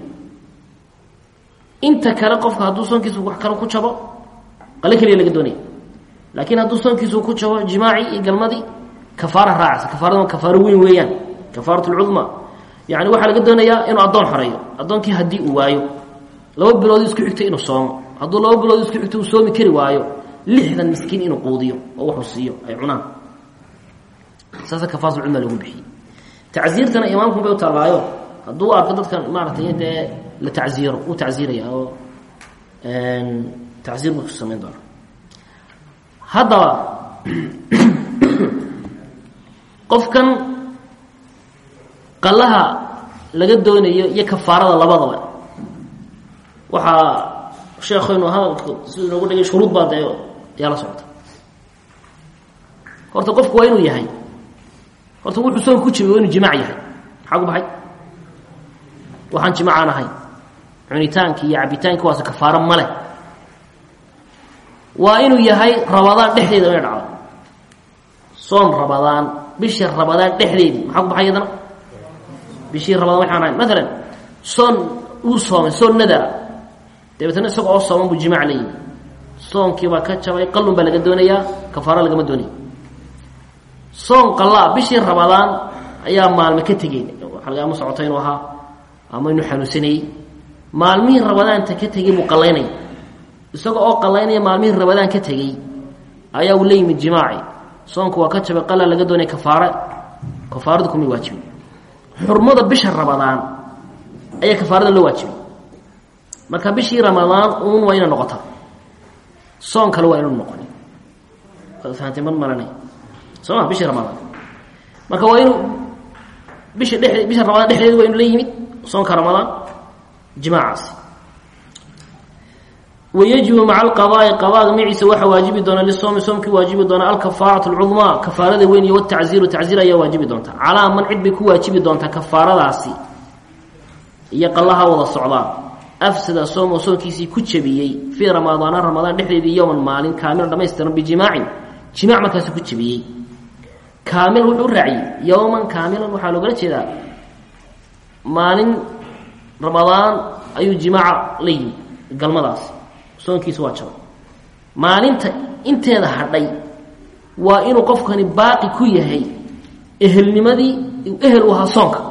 inta kale qofka hadduu soonkiisu wax kale ku jabo qale keliya laga doonaya laakiin hadduu soonkiisu ku jabo jimaacii iyo galmadii kafaara raacaysa kafaarada kafaaro weyn weeyaan kafaarat lcudma yani waxaa laga doonayaa inuu addoon xoreeyo addoonkii haddii uu waayo laba bilood isku xigto inuu soomo hadduu laba bilood isku xigto uu soomi kari waayo lixdan miskiin inuu quudiyo oo wuxuu siiyo ay cunaan saasa kafaarat cudma lagu bixiyey tacsiirtana imaamku bay u taallaayo hadduu arko dadkan maaratay dee la tacsiiro uu tacsiiraya oo tacsiir buu samayn doona haddaba qofkan qallaha laga doonayo iyo kafaarada labadaba waxaa sheekaynu hadalka siduu inoogu dhigay shuruud baa dee ayaa la socota horta qofku waa inuu yahay horta wuxuu soon ku jibi waa inuu jimaac yahay maxaa ku baxay waxaan jimaacaan ahay cunitaanki iyo cabitaanki waase kafaaro ma leh waa inuu yahay rabadaan dhexdeeda inay dhacdo soom rabadaan bishii rabadaan dhexdeedii maxaa ku baxay iyadana bishii rabadaan waxaan ahay maalan soon uu soomay soon nadara dabeetana isaga oo sooman buu jimaac la yimi soonkii baa ka jabay qallun baa laga doonayaa kafaaro lagama doonaya soon qallaa bishii rabadaan ayaa maalme ka tegey waxa laga ama socota inuu ahaa ama inuu xanuunsanayey maalmihii rabadaanta ka tegey buu qallaynaya isaga oo qallaynaya maalmihii rabadaan ka tegey ayaa uu la yimid jimaaci soonku waa ka jabay qala laga doonaya kafaare kafaaradu kumay waajibin xurmada bisha ramadaan ayaa kafaarada loo waajibay marka bishii ramadaan uun waa ina noqotaa soon kale waa inu noqon fahamtay mar maranay soo ma bishii ramadaan marka waa inuu bisha dhe bisha ramadaan dhexdeeda waa inu la yimid soonka ramadaan jimaacaasi wayajibu maca alqadaai qadaaga maciisa waxaa waajibi doona lisoomi soomkii waajibi doona alkafaaratu alcudmaa kafaarada weyn iyo watacziiru tacziir ayaa waajibi doonta calaa man cid bay ku waajibi doontaa kafaaradaasi iyo qallaha wada socdaa afsada soomo soonkiisii ku jabiyey fii ramadaana ramadaan dhexdeedii yowman maalin kaamilan dhamaystiran bijimaacin jimaac markaasi ku jabiyey kaamil wuxuu raaciyey yowman kaamilan waxaa loogala jeedaa maalin ramadaan ayuu jimaaca la yimi galmadaasi soonkiisa waa jabay maalinta inteeda hadhay waa inuu qofkani baaqi ku yahay ehelnimadii ehel u ahaa soonka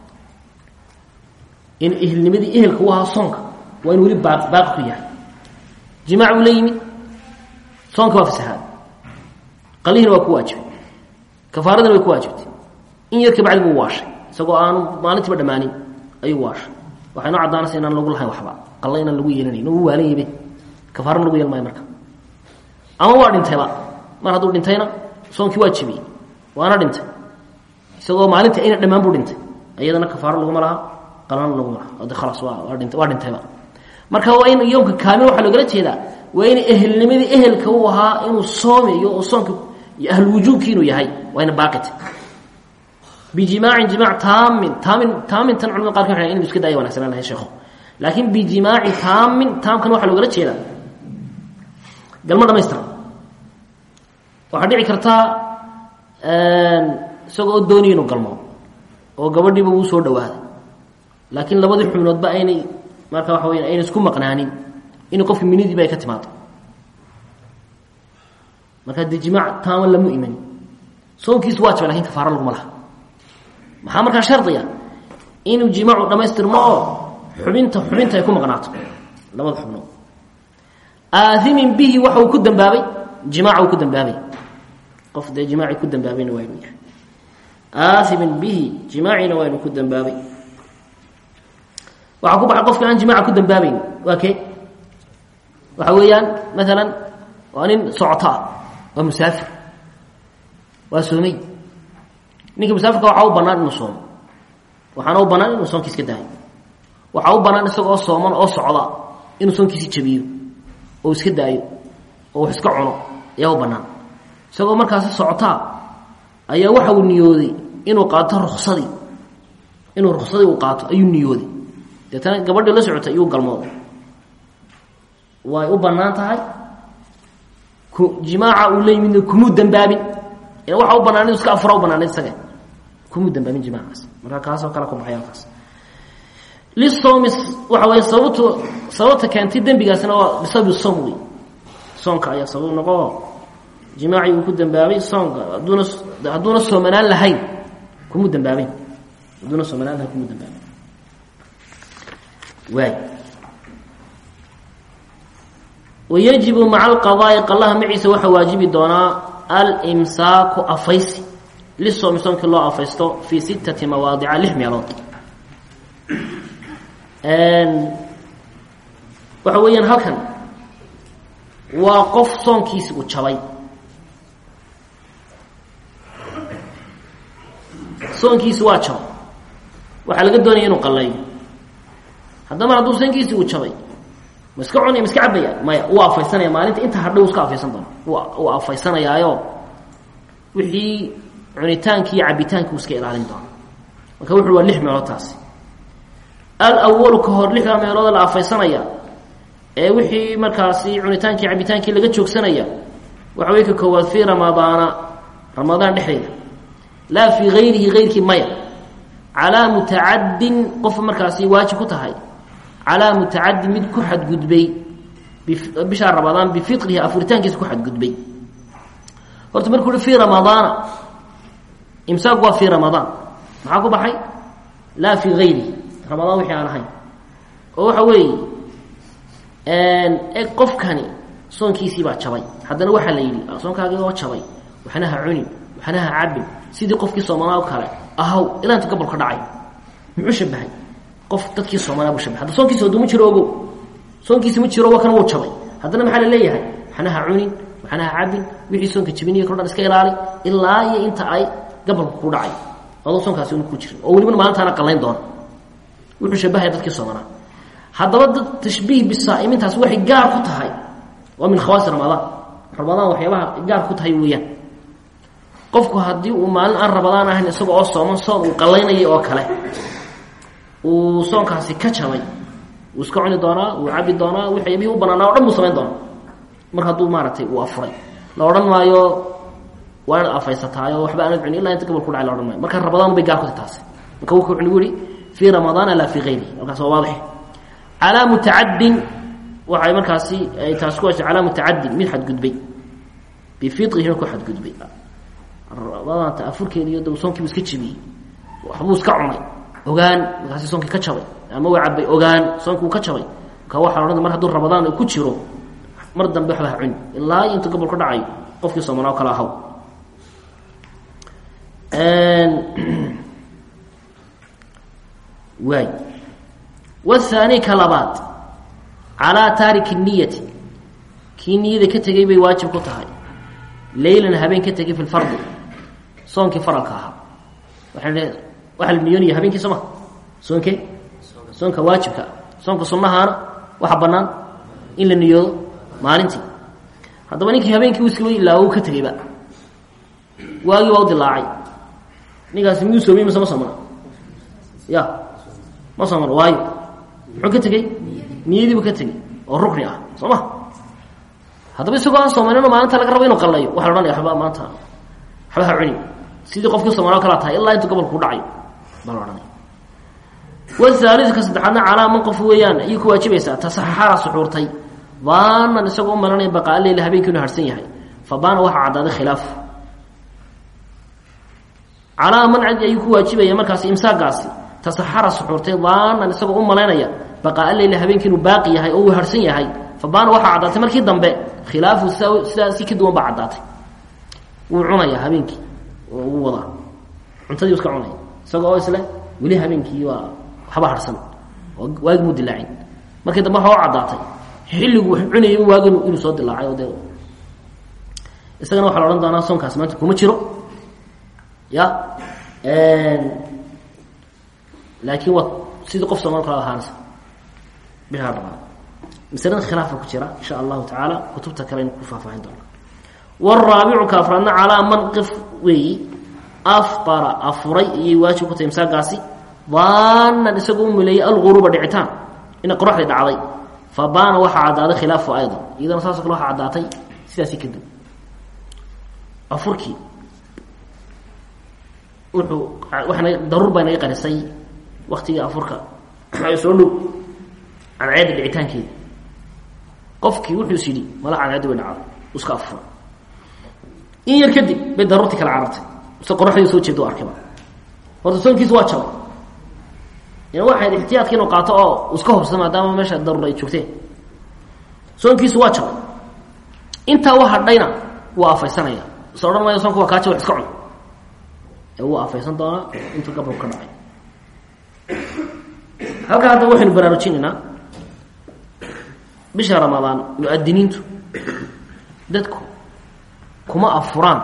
in ehelnimadii ehelka u ahaa soonka waa inu weli baa baaqi ku yahay jimaac buu la yimid soonka waa fasahaad qalihiina waa ku waajibay kafaaradana way ku waajibtay in yar kabacdi buu waashay isagoo aanu maalintiiba dhammaanin ayuu waashay waxay noo caddaanaysa inaan lagu lahayn waxba qalla inaan lagu yeelanayn u waalan yabe kafaarana lagu yeelmaayo marka ama waa dhintayba mar hadduu dhintayna soonkii waa jibiyey waana dhintay isagoo maalintii ayna dhammaan buu dhintay iyadana kafaaro laguma laha qalana laguma laha ode khalaas waa waa dhintay waa dhintayba marka waa in yoomka kaamil waxaa loogala jeedaa waa in ehelnimadii ehelka uu ahaa inuu soomayo oo soonka ahlulwujuubki inuu yahay waa ina baaqita bijimaacin jimaac taamin taamin taamintan culamada qarka waxay inu iska daaya wanagsanaan lahay sheekhu laakiin bijimaaci taamin taamkan waxaa loogala jeedaa galmo dhamaystiran waxaa dhici kartaa isagoo dooniya inuu galmo oo gabadhiiba uu soo dhawaaday laakiin labadii xubnoodba aynay marka waxa weya ayna isku maqnaanin inuu qofki minidiiba ay ka timaado marka dee jimaac taama lamu imani soonkiisu waa jaba lakin kafaaro laguma laha maxaa markaa shardiga inuu jimaacu dhamaystirmo oo xubinta xubinta ay ku maqnaato labada xubnood aaimin bihi waxa uu ku dambaabay jimaaca uu ku dambaabay qof dee jimaaci ku dambaabayna waa inuu yahay aaimin bihi jimaacina waa inuu ku dambaabay waxaa ku baxay qofka aan jimaaca ku dambaabayn waa kee waxa weeyaan maalan waa nin socoto ah waa musaafir waa soomey ninka musaafirka waxaa u banaan inuu soomo waxaana u banaan inuu soonkiis ka daayo waxaa u banaan isagoo sooman oo socda inuu soonkiisi jabiyo oo iska daayo oo wax iska cuno ayaa u banaan isagoo markaasi socotaa ayaa waxa uu niyooday inuu qaato ruksadii inuu ruksadii uu qaato ayuu niyooday deetana gabadhii la socotay iyuu galmooday way u banaan tahay jimaaca uu la yimidna kumuu dambaabin waxa u banaan inu iska afura u banaanayd isaga kumuu dambaabin jimaacaas marka kaasoo kale ku baxay halkaas lisawmi waxa wey sababtu sababta keentay dembigaasna waa bisababi som wey soonka ayaa sabab noqo jimaacii uu ku dambaabay soonka haduuna hadduuna soomanaan lahayn kumuu dambaabin hadduuna soomanaan lahayn kumuu dambaabin waay wayajibu maca alqadaai qallaha maciisa waxaa waajibi doonaa alimsaaku afaysi lisoomi soomkii loo afaysto fii sittati mawaadica lix meelood waxa weeyaan halkan waa qof soonkiisi uu jabay soonkiisi waa jabay waxaa laga doonaya inuu qalayo haddaba hadduu soonkiisi uu jabay ma iska cunaya ma iska cabaya maya uu afaysanaya maalinta inta hadhow iska afaysan doona uu afaysanayaayo wixii cunitaankii iyo cabitaankii uu iska ilaalin doona marka wuxu waa lix meelood taasi alawalu ka hor lixda meelooda la afaysanaya ee wixii markaasi cunitaankii cabitaankii laga joogsanaya waxa wey ka koowaad fii ramadaana ramadaan dhexdeeda laa fii hayrihi hayrkii maya calaa mutacadin qof markaasi waajib ku tahay calaa mutacadin mid ku xadgudbay bishaa ramadaan bifitrihi afuritaankiisa ku xadgudbay horta markuu uhi fii ramadaana imsaaq waa fii ramadaan maxaa ku baxay laa fii hayrihi ramadaan wixii aan ahayn oo waxa weeye e qofkani soonkiisii baa jabay haddana waxaa la yidhi soonkaagii oo jabay waxna ha cunin waxna ha cabin sidii qofkii soomanaa o kale ahaw ilaa inta gobolka dhacay muxuu shabahay qof dadkii soomanaa buu shabahay hadda soonkiisi hadduu ma jiro ogow soonkiisi ma jiro wa kan wuu jabay haddana maxaa la leeyahay waxna ha cunin waxna ha cabin wixii soonka jabiniya kalo dhan iska ilaali ilaa iyo inta ay gobolka ku dhacay adoo soonkaasi una ku jirin oo welibana maalintaana qallayn doona wuxuu shabahaya dadkii soomanaa haddaba dad tashbiih bisaa'imintaas waxay gaar ku tahay waa min khawaasi ramadaan ramadaan waxyaabaha gaar ku tahay weeyaan qofku haddii uu maalin aan ramadaan ahayn isaga oo sooman soon uu qallaynayay oo kale uu soonkaasi ka jabay wuu iska cuni doonaa wuu cabi doonaa waxyaabihii u banaanaa o dhan buu samayn doonaa mar hadduu maaragtay uu afuray la odhan maayo waa inaad afaysataayo waxba aanad cuni illa inta gabal ku dhacay la odhan maayo marka ramadaan bay gaar ku tahay taasi marka wuxuu nagu yihi fii ramadaana laa fii hayrihi halkaas waa waadix calaa mutacadin waxay markaasi ay taas ku heshay calaa mutacadin mid xadgudbay bifitrihi ku xadgudbay ramadaanta afurkeedi iyo soonkiibu iska jibiyey waxbuu iska cunay ogaan markaasi soonkii ka jabay ama waa cabay ogaan soonkii uu ka jabay marka waxaa odhan mar hadduu ramadaan uu ku jiro mar dambe waxba ha cuni ilaa iyo inta gobol ka dhacayo qofkii soomanaa o kale ahaw waay wahaani ka labaad calaa taariki niyati kii niyada ka tegay bay waajib ku tahay leylan habeen ka tegay fi lfardi soonkii faralka ahaa waaa waxaa la niyoonaya habeenkii soo ma soonkee soonka waajibka soonka sunnahaana waxa bannaan in la niyoodo maalintii haddaba ninkii habeenkii iskaba ilaawo u ka tegayba waagii waa u dilaacay ninkaasi miyuu soomay mise ma soomana ya ma soomana waayo muxuu ka tegey niyadiibu ka tegey oo rukni ah soo ma haddaba isagoo aan soomanino maalinta laga rabo inuu qallayo waxa la ohanaya waba maanta waxba ha cuni sidii qofkii soomaaloo kalaa tahay ilaa intuu gobolka ku dhacayo baa la ohanaya wahaaliska saddexaadna calaa man qof weeyaan ayay ku waajibaysaa tasaxara suxuurtay baanan isagoo u malanaya baqaa leyla habeenkii inu harsan yahay fa baana waxaa caddaaday khilaafu calaa man cadi ayuu ku waajibaya markaas imsaagaasi tasaxara suxuurtay baanan isagoo u malaynaya baqaa leyla habeenkii inuu baaqi yahay oo uu harsan yahay fa baana waxaa caddaatay markii dambe khilaafu sidaa si ka duwan baa caddaatay wuu cunayaa habeenkii oo uu wadaa cuntadii iska cunaya isagoo oo isle weli habeenkii waa waxba harsan oo waagi muu dilaacin markii dambe waxa u caddaatay xilligu wax cunayay waagi inuu soo dilaacay oo dee isagana waxaa la odhan doonaa soonkaas maanta kuma jiro ya laakiin waa sidii qof soomaal kala ahaanaysa bishaa dhamaa masalada khilaafa ku jira insha allahu tacaala kutubta kale aynu ku faahfaahin doona waraabicu ka afraadna calaa man qif weeyi afara afuray iyay waajib ku tahay imsaagaasi baanan isagoo u muleeyey alguruuba dhicitaan ina qoraxdii dhacday fa baana waxaa caddaaday khilaafu aydan iyadana saasoo kale waxaa caddaatay sidaasi kadib afurkii wuxuu waxana daruur baa naga qarisay waktigii afurka soo dhow cadceedda dhicitaankeeda qofkii wuxuu is yidhi mala cadceeddi way dhacday iska afura in yar kadib bay daruurtii kala carartay mise qoraxdii soo jeeda o arkayba horta soonkiisu waa jabay ina waxayd ixtiyaadka inuu qaato oo iska hubsado maadaama meesha daruur ay joogteen soonkiisu waa jabay intaa u hadhayna waa afaysanaya is odhan maayo soonka waa kaa jabay iska cun ee wuu afaysan doonaa intuu gabalku ka dhacay halkaa hadda waxaynu baraarujinaynaa bisha ramadaan mu-adiniintu dadku kuma afuraan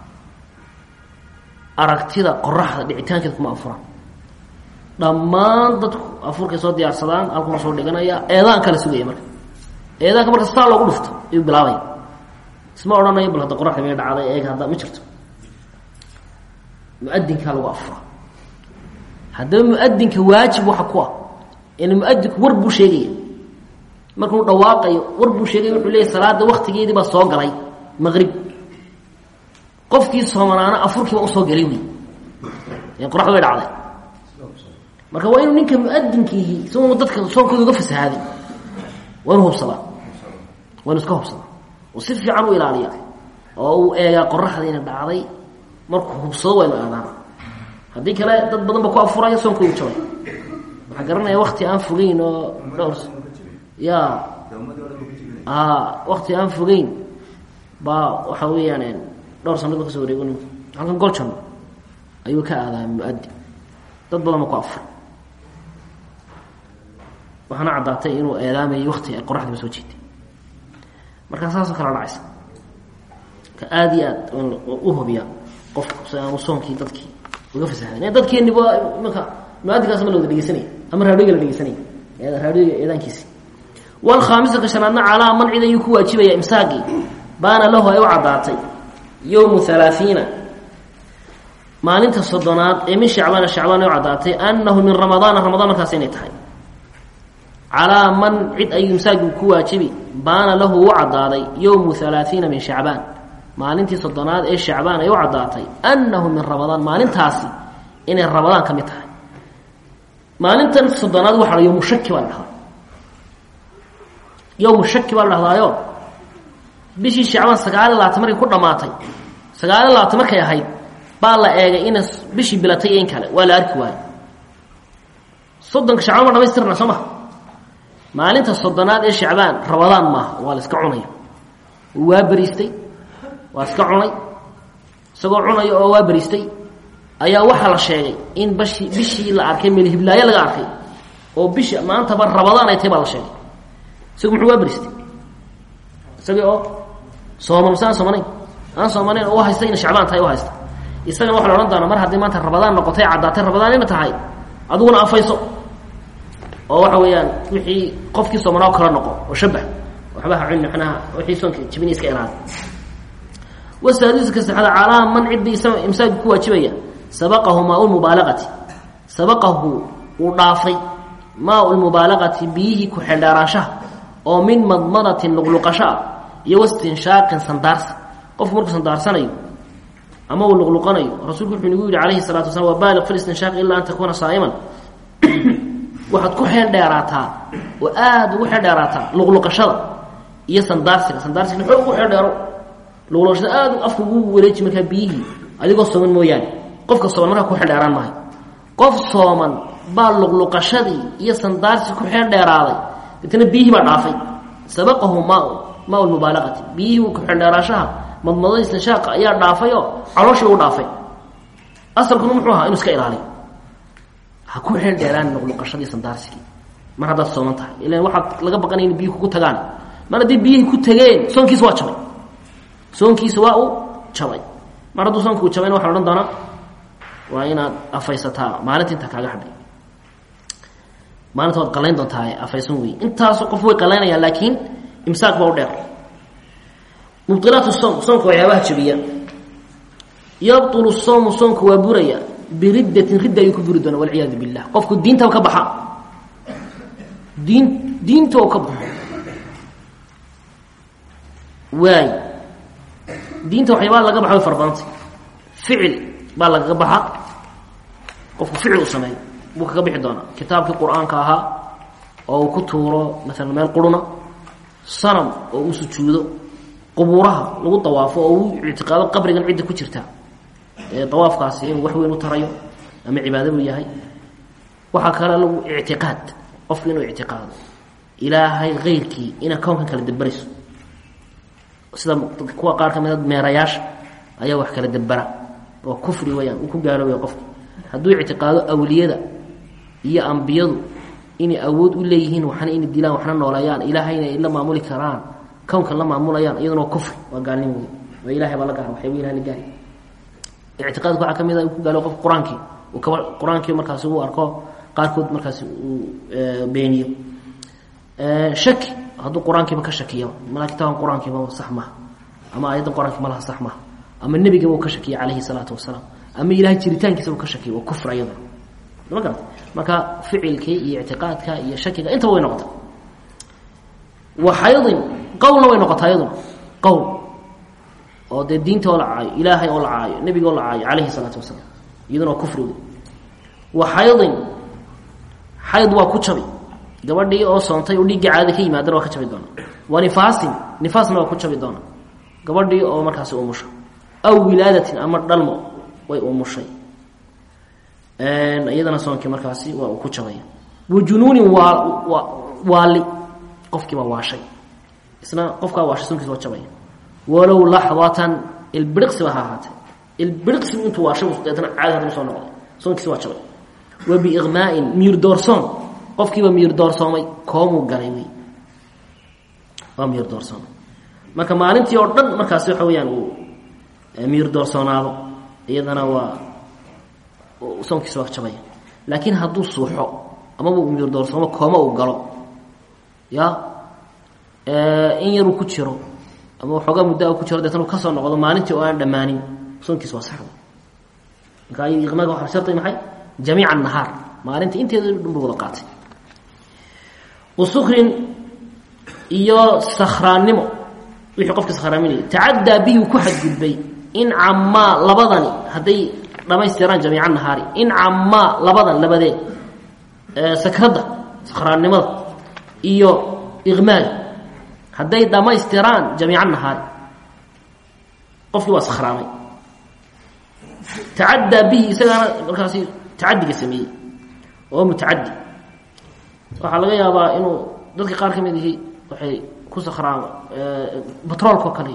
aragtida qoraxda dhicitaankeeda kuma afuraan dhammaan dadku afurkay soo diyaarsadaan halkuna soo dhiganaya eedaan kala sugaya marka eedaanka marka saa loogu dhufto ayuu bilaabaya isma odhanayo bal hadda qoraxda may dhacday eeg hadda ma jirto muadinkaa lagu afura haddaba muadinka waajib waxa ku ah in muadinku war buu sheegaya markuu dhawaaqayo war buu sheegaya wuxuu leeyahy salaada waktigeedii baa soo galay maqrib qofkii soomanaana afurkiiba usoo galay wey qoraxda way dhacday marka waa inuu ninka muadinkiihi isagoo dadka soonkooda uga fasahaaday waa inu hubsadaa waa inu iska hubsadaa oo si fiican u ilaaliya oo uu eegaa qoraxda ina dhacday markuu hubsado waa inu aadaan haddii kale dad badan ba ku afuraya soonkoodu jabay waxaa garanaya wakti aan fogeyn oo dhowr ya wakti aan fogeyn baa waxa weeyaan dhowr sanad ba kasoo wareego ninku halkan goljan ayuu ka aadaa muadin dad badan ba ku afur waxaana caddaatay inuu eedaamayay wakti ay qoraxdiiba soo jeetay markaa saasoo kala dhacaysa ka aada iyo aad u hubiya qofku si aanu soonkii dadkii uga fasahadan dadkeeniba imanka muadinkaas ma la wada dhegeysanaya ama raadhiga la dhegeysanaya raadhiga eedaankiisi walkhaamisa ka shanaadna calaa man cid ayuu ku waajibaya imsaaqii baana lahu ay u caddaatay yowmu halaaثiina maalinta soddonaad ee min shacbaana shacbaan ay u caddaatay annahu min ramadaana ramadaan markaas inay tahay calaa man cid ayuu imsaaqii ku waajibi baana lahu u caddaaday yowmu halaaثiina min shacbaan maalintii soddonaad ee shacbaan ay u caddaatay annahu min ramadaan maalintaasi inay ramadaan ka mid tahay maalintan soddonaad waxa la yowmu shaki baa la dhahdaa yowmu shaki baa la dhahdaayo bishii shacbaan sagaaliy labaatan markay ku dhammaatay sagaaliy labaatan markay ahayd baa la eegay ina bishii bilatay in kale waa la arki waayo soddonka shacbaan ma dhamaystirna soo maha maalinta soddonaad ee shacbaan ramadaan maaha waa la iska cunaya waa beriistay waa iska cunay isagoo cunaya oo waa beriistay ayaa waxaa la sheegay in bashi bishii la arkay melhiblaayo laga arkay oo bishi maantaba rabadaan ay tahay baa la sheegay isagu muxuu waa beristay isagii oo sooman mase aan soomanayn aan soomanayn oo u haysta ina shacbaan tahay u haysta isagana waxa la odhan doonaa mar haddii maanta rabadaan noqotay caddaatay rabadaan ina tahay adiguna afayso oo waxa weeyaan wixii qofkii soomanaa kala noqo oo shabah waxba ha cuni manaha wixii soonka jibini iska ilaali wasaadiska saxada calaa man ciddii imsaaki ku waajibaya sabaqahu maa lmubaalaqati sabaqahu uu dhaafay maa lmubaalaqati biyihii ku xeldheeraanshaha oo min madmadatin luqluqasho ah iyo wastinshaaqin sandaarsi qofku markuu sandaarsanayo ama uu luqluqanayo rasuulku wuxuu nagu yidhi calayhi salatu wasalaam wabaaliq fi listinshaaqi ilaa an takuuna saa'iman waxaad ku xeel dheeraataa oo aada ugu xeel dheeraataa luqluqashada iyo sandaarsiga sandaarsiga xoog ugu xeel dheero luqluqashada aada afka ugu wareeji markaa biyihii adigoo sooman mooyaane qofka sooman markaa ku xeel dheeraan maayo qof sooman baa luqluqashadii iyo sandaarsi ku xeel dheeraaday deetna biyihii baa dhaafay sabaqahu maa maa lmubaalaqati biyihii ku xeel dheeraashaha madmadada istinshaaq ayaa dhaafayoo calooshii u dhaafay asalkuna muxuu ahaa inuu iska ilaaliyo ha ku xeel dheeraan luqluqashadii sandaarsigii mar haddaad sooman tahay ilan waxaad laga baqanaya in biyuhi kugu tagaan mar haddii biyihii ku tageen soonkiisa waa jabay soonkiisa waa uu jabay mar hadduu soonka uu jabayna waxa la odhan doonaa waa inaad afaysataa maalinta intaa kaaga hadhay maalinta waad qalayn doontaa afaysan wey intaas qof way qalaynayaan laakiin imsaaq baa u dheer mubdilaat soom soonka waxyaabaha jabiya yabtulu soomu soonka waa buraya biriddatin ridda ayuu ku buri doona walciyaadu billah qofku diintaba ka baxa diin diinta oo ka baxo waay diinta waxyaabaa laga baxa way fara badantay ficil baa lagaga baxa qofku ficil u sameeyo buu kaga bixi doonaa kitaabkii qur-aanka ahaa oo uu ku tuuro maalan meel quruna sanam oo uu sujuudo qubuuraha lagu dawaafo oo uu ictiqaado qabrigan cidda ku jirta ee dawaafkaasi inuu wax weyn u tarayo ama cibaado buu yahay waxaa kale lagu ictiqaad qofku inuu ictiqaado ilaahay keyrkii inaa kownkan kala daberayso sida kuwa qaar ka mida meerayaasha ayaa wax kala debera oo kufri weyaan uu ku gaaloobaya qofku hadduu ictiqaado awliyada iyo ambiyadu inay awood u leeyihiin waxna inay dilaan waxna nooleeyaan ilaahayna ay la maamuli karaan kownkan la maamulayaan iyaduna waa kufri waa gaalnim wey waa ilahay baa la gaara waxyaba ilahay la gaari ictiqaadka waxaa ka mid a uu ku gaalo qof qur-aankii uu kaba qur-aankii markaasi uu arko qaarkood markaasi uu beeniyo shaki hadduu qur-aankiiba ka shakiyo malaa kitaabkan qur-aankiiba sax maha ama aayaddan qur-aankii malaha sax maha ama nebigaba uu ka shakiya calayhi salaatu wasalaam ama ilahay jiritaankiisa uu ka shakiya waa kufr ayadana ma garata marka ficilkii iyo ictiqaadka iyo shakiga intaba way noqota wa xaydin qowlna way noqotaa iyaduna qowl oo dee diinta oo la caayo ilaahay oo la caayo nebiga oo la caayo calayhi salaatu wasalaam iyaduna waa kufri wey wa xaydin xayd waa ku jabi gabadhii oo soontay oo dhiigga caada ka yimaadana waa ka jabi doona wa nifaasin nifaasna waa ku jabi doona gabadhii oo markaasi umusho aw wilaadatin ama dhalmo way umushay iyadana soonkii markaasi waa uu ku jabaya wa junuunin waa waali qofkiiba waashay isna qofkaa waashay soonkiisa waa jabaya walow laxdatan ilbiriqsiba ha ahaatee ilbiriqsibu intuu waashay deetana caadi haddana soo noqday soonkiisa waa jabay wa biiqmaa'in miyir doorsoon qofkiiba miyir doorsoomay koomuu galay wey waa miyir doorsoomay marka maalintii oo dhan markaasi waxa weyaan uu miyir doorsoonaado iyadana waa soonkiisa waa jabaya laakiin hadduu suuxo amaba uu miyir doorsoomo kooma uu galo ya in yaruu ku jiro ama waxoogaa muddo ku jiro deetna uu kasoo noqdo maalintii oo aan dhammaanin soonkiisa waa saxda marka iqmaaga waxa shardi maxay jamiica nahaar maalinta inteeda dhanba wada qaatay wasukrin iyo sakhraannimo wixii qofka sakhraaminaya tacaddaa bihi ku xadgudbay in camaa labadani hadday dhamaystiraan jamiica nahaari in camaa labadan labadeed sakradda sakhraannimada iyo iqmaaga hadday dhammaystiraan jamiica nahaari qofkii waa sakhraamay tacaddaa bihi isagaana markaasi tacadiga sameeyey oo mutacadi waxaa laga yaabaa inuu dadka qaar ka mid ihi waxay ku sakhraama batroolka oo kale iyo xabagta iyo qofku hadduu ursado ama uu nugo de ku sakhraamay marka waxaa la odhan doonaa waa sakhraamay soonkiisa waa jabaya laakiin hadduu suuxo amaba uu miyir doorsoomo kooma uu galo ya in yaruu ku jiro ama waxoogaa muddo ku jiro deetna uu kasoo noqdo maalintii oo aan dhammaanin soonkiisa waa saxda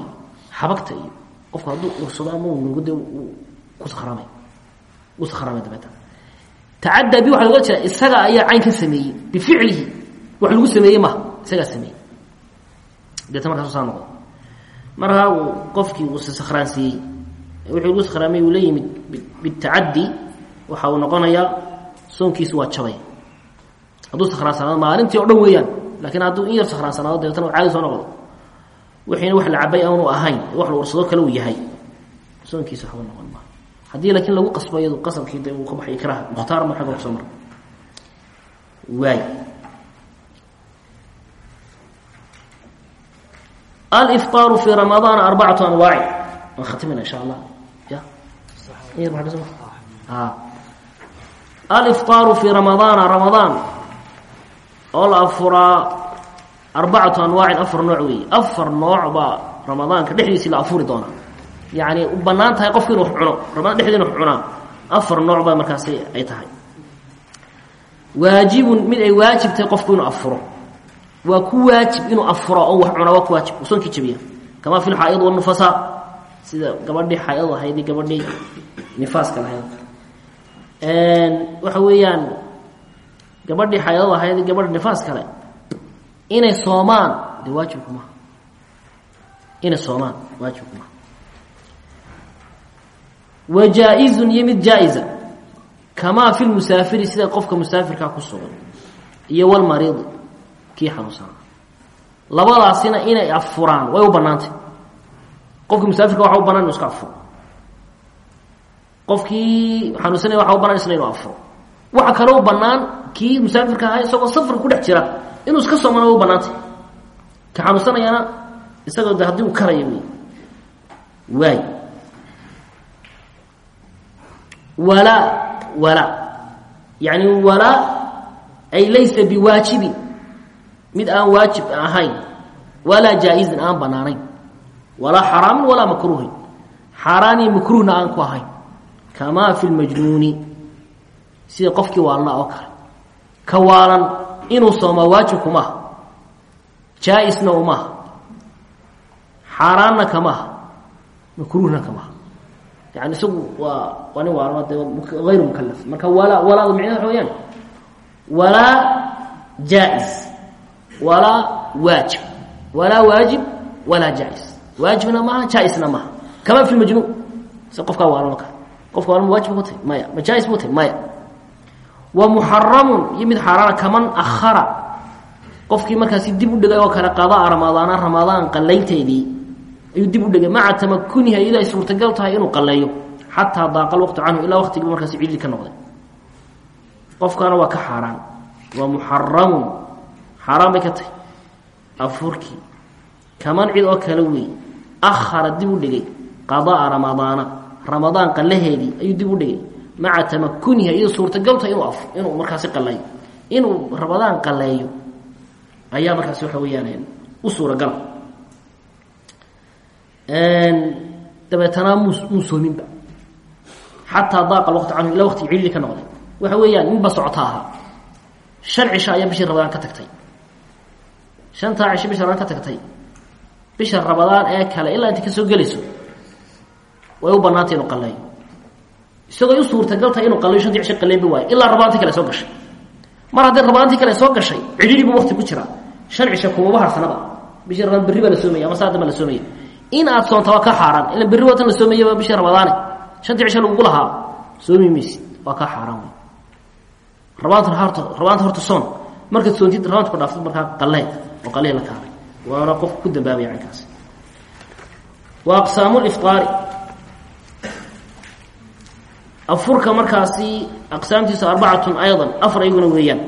wuu sakhraamay dabeetana tacaddaa bi waxa loga jeeda isaga ayaa cayn ka sameeyey bificlihi wax lagu sameeyey maha isagaa sameeyey deeta markaasu saa noqdo markaa uu qofkii uu se sakhraansiiyey wixii lagu sakhraamay uu la yimid bitacaddi waxa uu noqonayaa soonkiisu waa jabay hadduu sakhraansanaado maalintii o dhan weeyaan laakiin hadduu in yar sakhraansanaado dabeetana u caadi soo noqdo wixiina wax la cabay aanu ahayn wax la warsado kale uu yahay soonkiisa waxba noqon maa haddii laakiin lagu qasbo iyadu qasabkii de uu ka baxay ikraha mukhtaar ma xagga kusoo mara waay alifطaaru fi ramadaana arbacatu anwaaci waan khatimina insha allah ya alifطaaru fi ramadaana ramadaan oo la afuraa arbacatu anwaacin afar nooc weeye afar nooc baa ramadaanka dhexdiisii la afuri doonaa yacni u bannaan tahay qofku inu wax cuno ramadaan dhexdii inu wax cunaa afar nooc baa markaasi ay tahay waajibun mid ay waajib tahay qofku inuu afuro waa ku waajib inuu afuro oo wax cunaa waa ku waajib uu soonkii jabiya kamaa fi lxaa'id wanufasa sida gabadhii xaayadu ahayd iyo gabadhii nifaaska lahayd waxa weeyaan gabadhii xaayadu ahayd iyo gabadha nifaas kale inay soomaan de waajibku maha inay soomaan waajibku maha wa jaa-izun iyo mid jaa-iza kamaa fi lmusaafiri sida qofka musaafirkaa ku sugan iyo walmariidi kii xanuunsanaa labadaasina inay afuraan way u bannaantay qofkii musaafirka waxa u banaan inu iska afuro qofkii xanuunsanaya waxa u banaan isna inuu afuro waxa kale u bannaan kii musaafirka ahaa isagoo safarka ku dhex jira inuu iska soomana way u bannaantay ka xanuunsanayana isagoo de haddii uu karaya wey waay walaa walaa yacni walaa ay laysa biwaajibin mid aan waajib ahayn walaa jaa-izin aan bannaanayn walaa xaraamin walaa makruuhin xaaraan iyo makruuhna aan ku ahayn kamaa fi lmajnuuni sida qofkii waalna oo kale ka waalan inuu soomaa waajibku maaha jaa-isna umaha xaaraanna kamaha makruuhna kamaha yani isagu waa waa nin waalma de ayru mukalaf marka walaa walaadu micnaha waxa weyaan walaa jaa-is walaa waajib walaa waajib walaa jaa-is waajibna maaha jaa-isna maaha kamaa fi lmajnuun si qofkaa waalan oo kale qofka waalma waajib ku tahy maya ma jaa-is bu tahy maya wa muxaramun iyo mid xaaraana kaman akhara qofkii markaasi dib u dhigay oo kale qadaa ramadaana ramadaan qalaynteedii ayuu dib u dhigay maca tamakuniha iyadoo ay suurtagal tahay inuu qaleeyo xataa daaqa lwaqtu canhu ilaa waqtigiiba markaasi cidli ka noqday qofkaana waa ka xaaraan waa muxaramun xaaraan bay ka tahay afurkii kaman cid oo kale weey akhara dib u dhigay qadaa ramadaana ramadaan qalaheedii ayuu dib u dhigay maca tamakuniha iyadoo suurtagal tahay inuu inuu markaasi qaleeyo inuu ramadaan qaleeyo ayaa markaasi waxa weeyaan u suuragala dabeetana muu muu soominba xataa daaqa waqti canhu ilaa waqtigi cilili ka noqday waxa weeyaan ninba socota ahaa shan cisho ayaa bishii rabadaan ka tagtay shantaa cisho bisha rabadaan ka tagtay bisha rabadaan ee kale ilaa inta kasoo gelayso way u banaantay inuu qaleeyo isagoo u suurtagal tahay inuu qaleeyo shantii cisho qaleynba waayo ilaa rabadaantii kale soo gashay mar haddii rabadaantii kale soo gashay cidhili buu waqti ku jiraa shan cisho kumaba harsanaba bishii rabadaan berri baa la soomaya ama saaddan baa la soomaya in aad soonta waa ka xaaraan ila berri watan la soomayaba bishii ramadaane shantii cisho lagugu lahaa soomi maysid waa ka xaaraan wey rabaanta horta rabaanta horta soon markaad soontid rabaanta ku dhaaftid markaa qalee oo qalee la kaalay waana qofka ku dambaabaya caynkaasi wa aqsaamu lifaari afurka markaasi aqsaamtiisa arbacatun aydan afar iyaguna weeyaan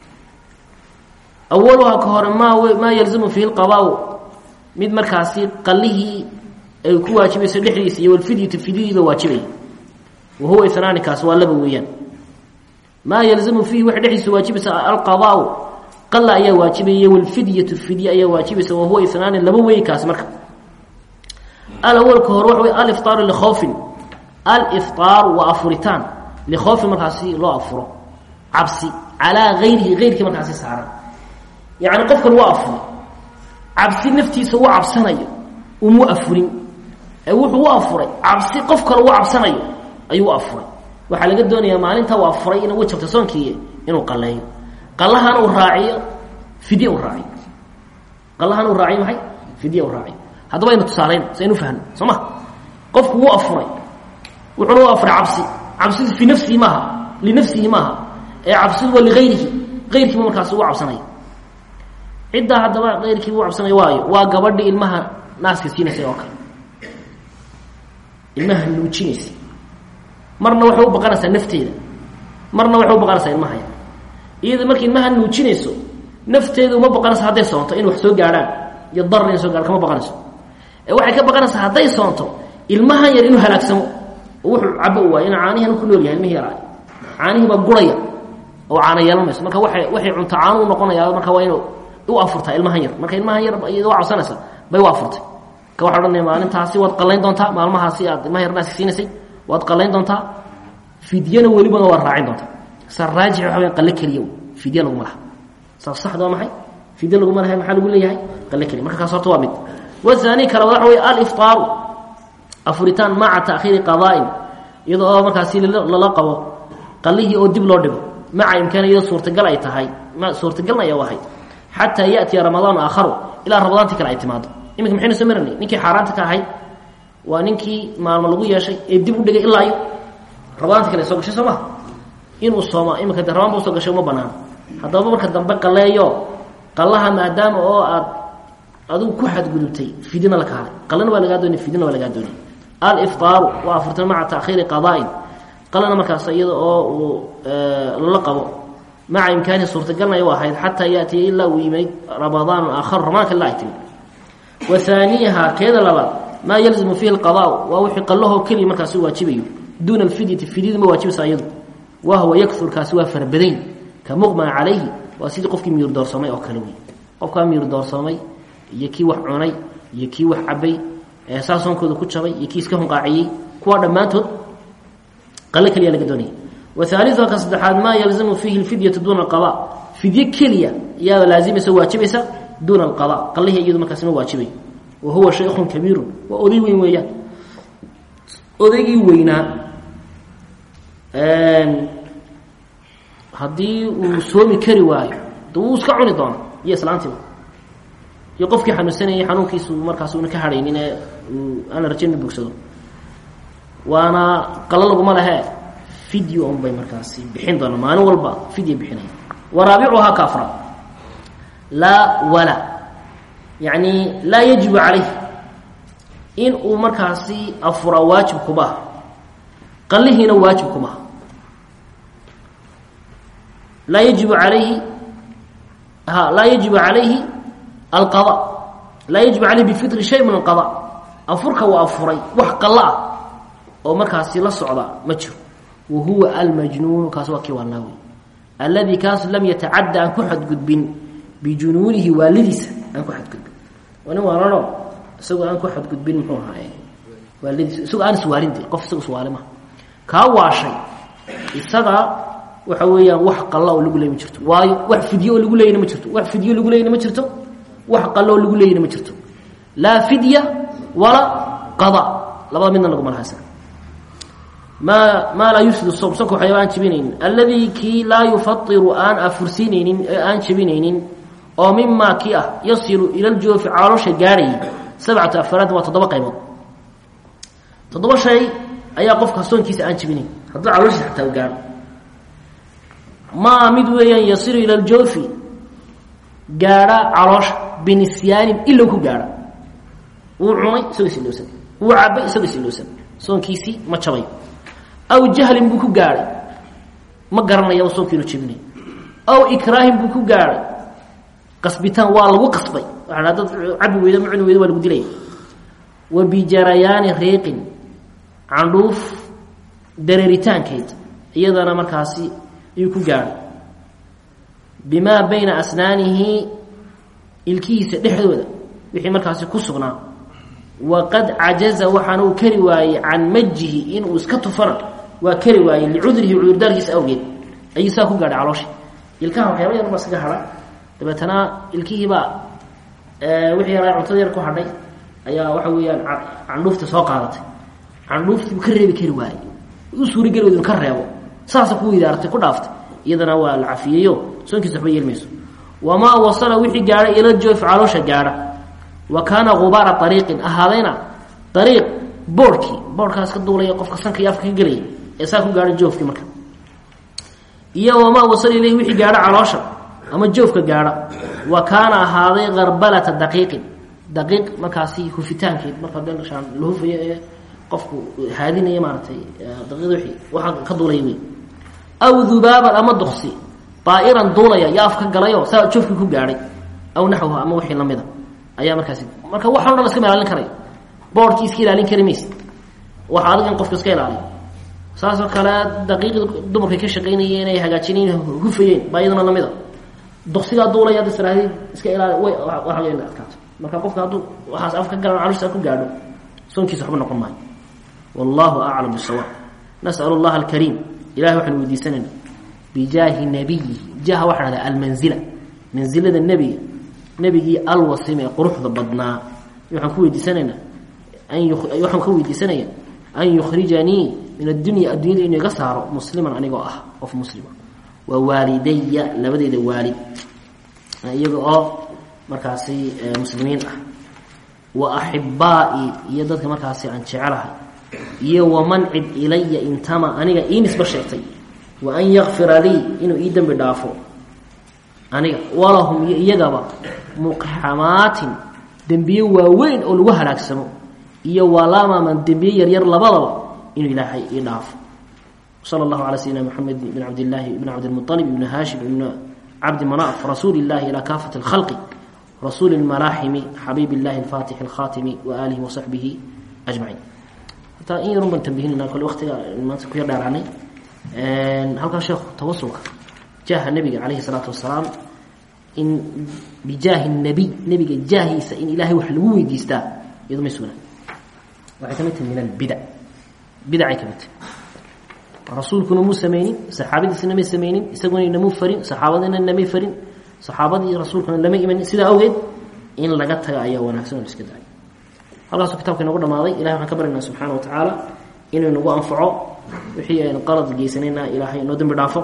awaluhaa ka hore maa maa yalzamu fiihi lqabaau mid markaasi qalihii ay ku waajibayso dhexdiisa iyo walfidyatu fidyadiiba waajibaya wa huwa inaani kaas waa laba weeyaan maa yalzamu fiihi waxa dhexdiisa waajibaysa alqadaau qala ayaa waajibaya walfidyatu fidya ayaa waajibaysa wa huwa inaani laba weeye kaasi marka alawalka hore waxa wey aliftaaru likhoofin alifطaaru waa afuritaan likhoofin markaasi loo afuro cabsi calaa gayrihi gayrkii markaasi saaran yacni qofkan waa afuray cabsi naftiisa u cabsanayo umu afurin ee wuxuu u afuray cabsi qof kale u cabsanayo ayuu u afuray waxaa laga doonayaa maalinta waa furay ina way jabta soonkii inuu qaleeyo qalahana uu raaciyo fidye u raaciyo qalahana uu raaciyo maxay fidye u raaciyo haddaba aynu tusaalayn si aynu fahno soo ma qofku wuu afuray wuxuuna u afuray cabsi cabsidu fii nafsihi maaha linafsihi maaha ee cabsidu waa ligayrihi ayrkiiba markaas ugu cabsanaya ciddaa haddaba ayrkii u cabsanaya waayo waa gabadhii ilmaha naaska siinaysay oo kale ilmaha nuujinaysay marna waxay u baqanaysaa nafteeda marna waxay u baqanaysaa ilmahaya iyada markay ilmaha nuujinayso nafteeda uma baqanayso hadday soonto in wax soo gaadhaan iyo darar in soo gaadhan kama baqanayso ee waxay ka baqanaysaa hadday soonto ilmahan yar inuu halaagsamo oo wuxuu cabo u waayo inuu caanihian ku nool yahay ilmihii yaraa caanihii baa guraya oo caana yeelan mayso marka waay waxay cunto caanu u noqonayaa marka waa inuu u afurtaa ilmahan yar marka ilmahan yar iyada waa cabsanaysa bay u afurtay ka waxa odhanaya maalintaasi waad qallayn doontaa maalmahaasi aad ilmaha yar naaska siinaysay waad qallayn doontaa fidyana welibana waad raacin doontaa sa raajix waxa weya qalle keliya fidya laguma laha saas saxda waa maxay fidya laguma lahay maxaa lagu leeyahay qalle keliya marka kaas horta waa mid wathani kale waxa weeye aliftaaru afuritaan maca ta'khiiri qadaa'in iyada oo markaasi lala qabo qallihii oo dib loo dhigo maca imkaan iyadoo suurtagal ay tahay suurtagalna ay u ahayd xataa ya'tiya ramadaanu aakharu ilaa ramadaantii kale ay timaado iminka maxaynu soo maranay ninkii xaaraanta ka ahayd waa ninkii maalmo lagu yeeshay ee dib u dhigay ilaa iyo ramadaanti kale soo gashay soo maha inuu sooma iminka de rabaan ba usoo gashay uma banaan haddaba marka dambe qalleeyo qallaha maadaama oo aad adigu ku xadgudubtay fidina la kaalay qallana waa lagaa doonay fidina waa lagaa doonay aliftaaru waa afurtan maca ta'khiiri qadaa'in qalana markaas iyada oo uu lala qabo maca imkaanihi suurtagalnay u ahayd xataa yaatiya ilaa uu yimid ramadaanu aakharu ramadaanka ilaa ay timid wa haaniyaha keeda labaad maa yalzimu fiihi alqadaau waa wixii qallahoo keliya markaasi waajibayo duuna alfidyati fidyadu ma waajibaysa iyadu wahwa yakfur kaasi waa farabadayn ka muqmaa calayhi waa sidii qofkii miyur doorsoomay oo kale wey qofkaa miyur doorsoomay iyo kii wax cunay iyo kii wax cabay ee saa soonkooda ku jabay iyo kii iska hunqaaciyey kuwaa dhammaantood qalle keliya laga doonaya wa haaliuha ka saddexaad maa yalzamu fiihi alfidyatu duuna alqada fidye keliya iyaada laazimaysa waajibaysa duuna alqada qallihii iyadu markaasi ma waajibay wa huwa shaykhun kabiirun waa oday weyn weeyaan odaygii weynaa haddii uu soomi kari waayo de wuu iska cuni doona iyo islaantiiba iyo qofkii xanuunsanayay xanuunkiisu markaas una ka hadhaynin ee aana rajayn inu bogsado waana qalo laguma lehe fidyo un bay markaasi bixin doona maalin walba fidya bixinaya wa raabicuhaa ka afraad laa wala yacni laa yajibu calayh in uu markaasi afuraa waajib kumaha qallihiina waajib kumaha laa yajibu alayhi ha laa yajibu calayhi alqada laa yajibu calayhi bifitri shay min alqada afurka waa afuray wax qallo ah oo markaasi la socda ma jiro wa huwa almajnuunu kaas waa kii waalnaa wey alladii kaas lam yatacadda aan ku xadgudbin bijunuunihi waalidiisa aan ku xadgudbin waa nin waalano isagoo aan ku xadgudbin muxuu ahaaye waalidiisa isagoo aan iswaalin de qof isaga iswaali maha kaa waashay isaga waxa weeyaan wax qalla oo lagu leey ma jirto waayo wax fidyo oo lagu leeyna ma jirto wax fidyo lagu leeyna ma jirto wax qallo oo lagu leeyna ma jirto laa fidya walaa qada labada midna laguma laha isaga maa maa laa yufsidu sawm sonka waxyaaba aan jebinaynin alladii kii laa yufadiru aan afursiinaynin ee aan jebinaynin oo mimaa kii ah yasilu ila ljoofi caloosha gaadhayay sabcatu afaraad waa toddoba qaybood toddoba shay ayaa qofka soonkiisa aan jebinayn hadduu calooshiisa xataa u gaadho maa mid weeyaan yasilu ila ljoofi gaadha caloosha binisyaanin ilow ku gaadha wuu cunay isagoo isilowsan wuu cabay isagoo isilowsan soonkiisii ma jabay aw jahlin buu ku gaadhay ma garanaya soonkiinu jebinay aw ikraahin buu ku gaadhay qasbitaan waa lagu qasbay waa dad cabi weyda ma cuni weyda waa lagu dilaya wa bijarayaani riiqin candhuuf dareeritaankeed iyadana markaasi ayuu ku gaadhay bimaa bayna asnaanihi ilkihiisa dhexdooda wixii markaasi ku sugnaa waqad cajaza waxaana uu kari waayey can majihi inuu iska tufana waa kari waayey licudrihi cudurdaarkiisa awgeed ayuu saa ku gaadhay calooshi ilkaha waxyaaba yar baa iskaga hadha dabeetana ilkihiibaa wixii yaraa cuntada yar ku hadhay ayaa waxa weeyaan candhuufta soo qaadatay candhuuftii buu ka reebi kari waayey u suurageli weyda inu ka reebo saasa ku idaaratay ku dhaaftay iyadana waa la cafiyeeyo soonkiisa waxba yeelmayso wamaa wasala wixii gaadha ila joof caloosha gaadha wa kaana gubaara ariiqin ahaadayna ariiq boorhkii boorhkaas ka duulaya qofka sanka iyo afka ka gelaya ee saa ku gaadha joofkii marka iyo wamaa wasala ilayhi wixii gaadha caloosha ama joofka gaadha wa kaana ahaaday karbalata daqiiqin daqiiq markaasi hufitaankeed marka beelshaan la hufayo ee qofku haadinaya maaratay daqiiqda wixii waxaa ka duulaya wey aw dubaaban ama duksi daa'iran duulaya iyo afka galayo saa joofkii ku gaadhay aw naxwaha ama wixii lamida ayaa markaasi marka waxan o dhan iskama ilaalin karayo boorhkii iska ilaalin kari mayse waxa adag in qofka iska ilaaliyo saasoo kale daqiiqda dumarkay ka shaqaynayeen ay hagaajinayen hufayeen baa iyadana lamida duksigaa duulaya ad israahdeed iska ilaali way waa in adkaato marka qofka hadduu waxaas afka galan calushtaa ku gaadho soonkiisa waxba noqon maayo wallahu aclam bisawaab nas'al allaha alkariim ilahay waxaanu weydiisanayna bijaahi nabiyihi jaha waxa dhahda almanzila mansilada nebiga nebigii alwasim ee quruxda badnaa waxaan ku weydiisanaynaa an waxaan ka weydiisanaya an yukhrijanii min addunya addunyada inuu iga saaro musliman anigoo ah qof muslima wa waalidaya labadeyda waalid iyaga oo markaasi muslimiin ah wa axibaa'i iyo dadka markaasi aan jecelahay iyo waman cid ilaya intama aniga ii nisba sheegtay wa an yakfira lii inuu ii dembi dhaafo aniga walahum iyo iyagaba muqxamaatin dembiye waaweyn oo lagu halaagsamo iyo walamaman dembiye yaryar labadaba inuu ilaahay ii dhaafo sala allahu calaa sayidina moxamed bn cabdillaahi ibn cabdilmualib ibn haashim ibn cabdi manaaf rasuuli illahi ilaa kaafati alkhalqi rasuuli lmalaaximi xabiib illahi alfaatixi alkhaatimi wa aalihi wa saxbihi ajmaciin hataa in yarun baan tambihinayna kole waqtiga maanta ku yar dheeraanay halkaa sheekhu tawasulka jaaha nebiga calayhi salaatu wasalaam in bijaahi nabiy nebiga jaahiisa in ilaahay wax lagu weydiistaa iyado may sugnaan waxay ka mid tahay min albidac bidacay ka mid tahay rasuulkuna muu samaynin saxaabadiisina may samaynin isaguna inamuu farin saxaabadina namay farin saxaabadii rasuulkuna lama imanin sidaa awgeed in laga taga ayaa wanaagsan oo la iska daayo halkaasuu kitabka inagu dhamaaday ilahay waxaan ka baryaynaa subxaana wa tacaala inuu inagu anfaco wixii aynu qalad geysanayna ilaahay inoo dembi dhaafo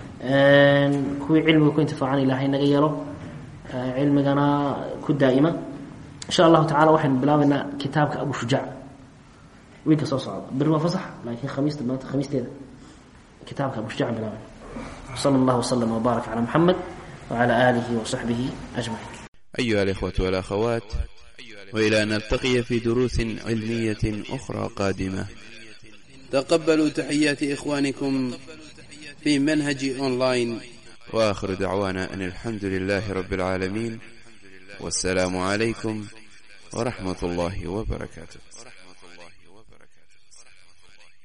kuwii cilmiga ku intifaacan ilaahay naga yeelo cilmigana ku daa'ima insha allahu tacala waxaynu bilaabaynaa kitaabka abu shujaac wiilka soo socda beri waa fasax laakiin khamiista maanta khamiisteeda kitaabka abu shujaac bilaabayna sala allahu wasalam wbaarak calaa muxamed wacala aalihi wasaxbihi ajmaciin أيها الإخوة والأخوات وإلى أن نلتقي في دروس علمية أخرى قادمة تقبلوا تحيات إخوانكم في منهج أونلاين وآخر دعوانا أن الحمد لله رب العالمين والسلام عليكم ورحمة الله وبركاته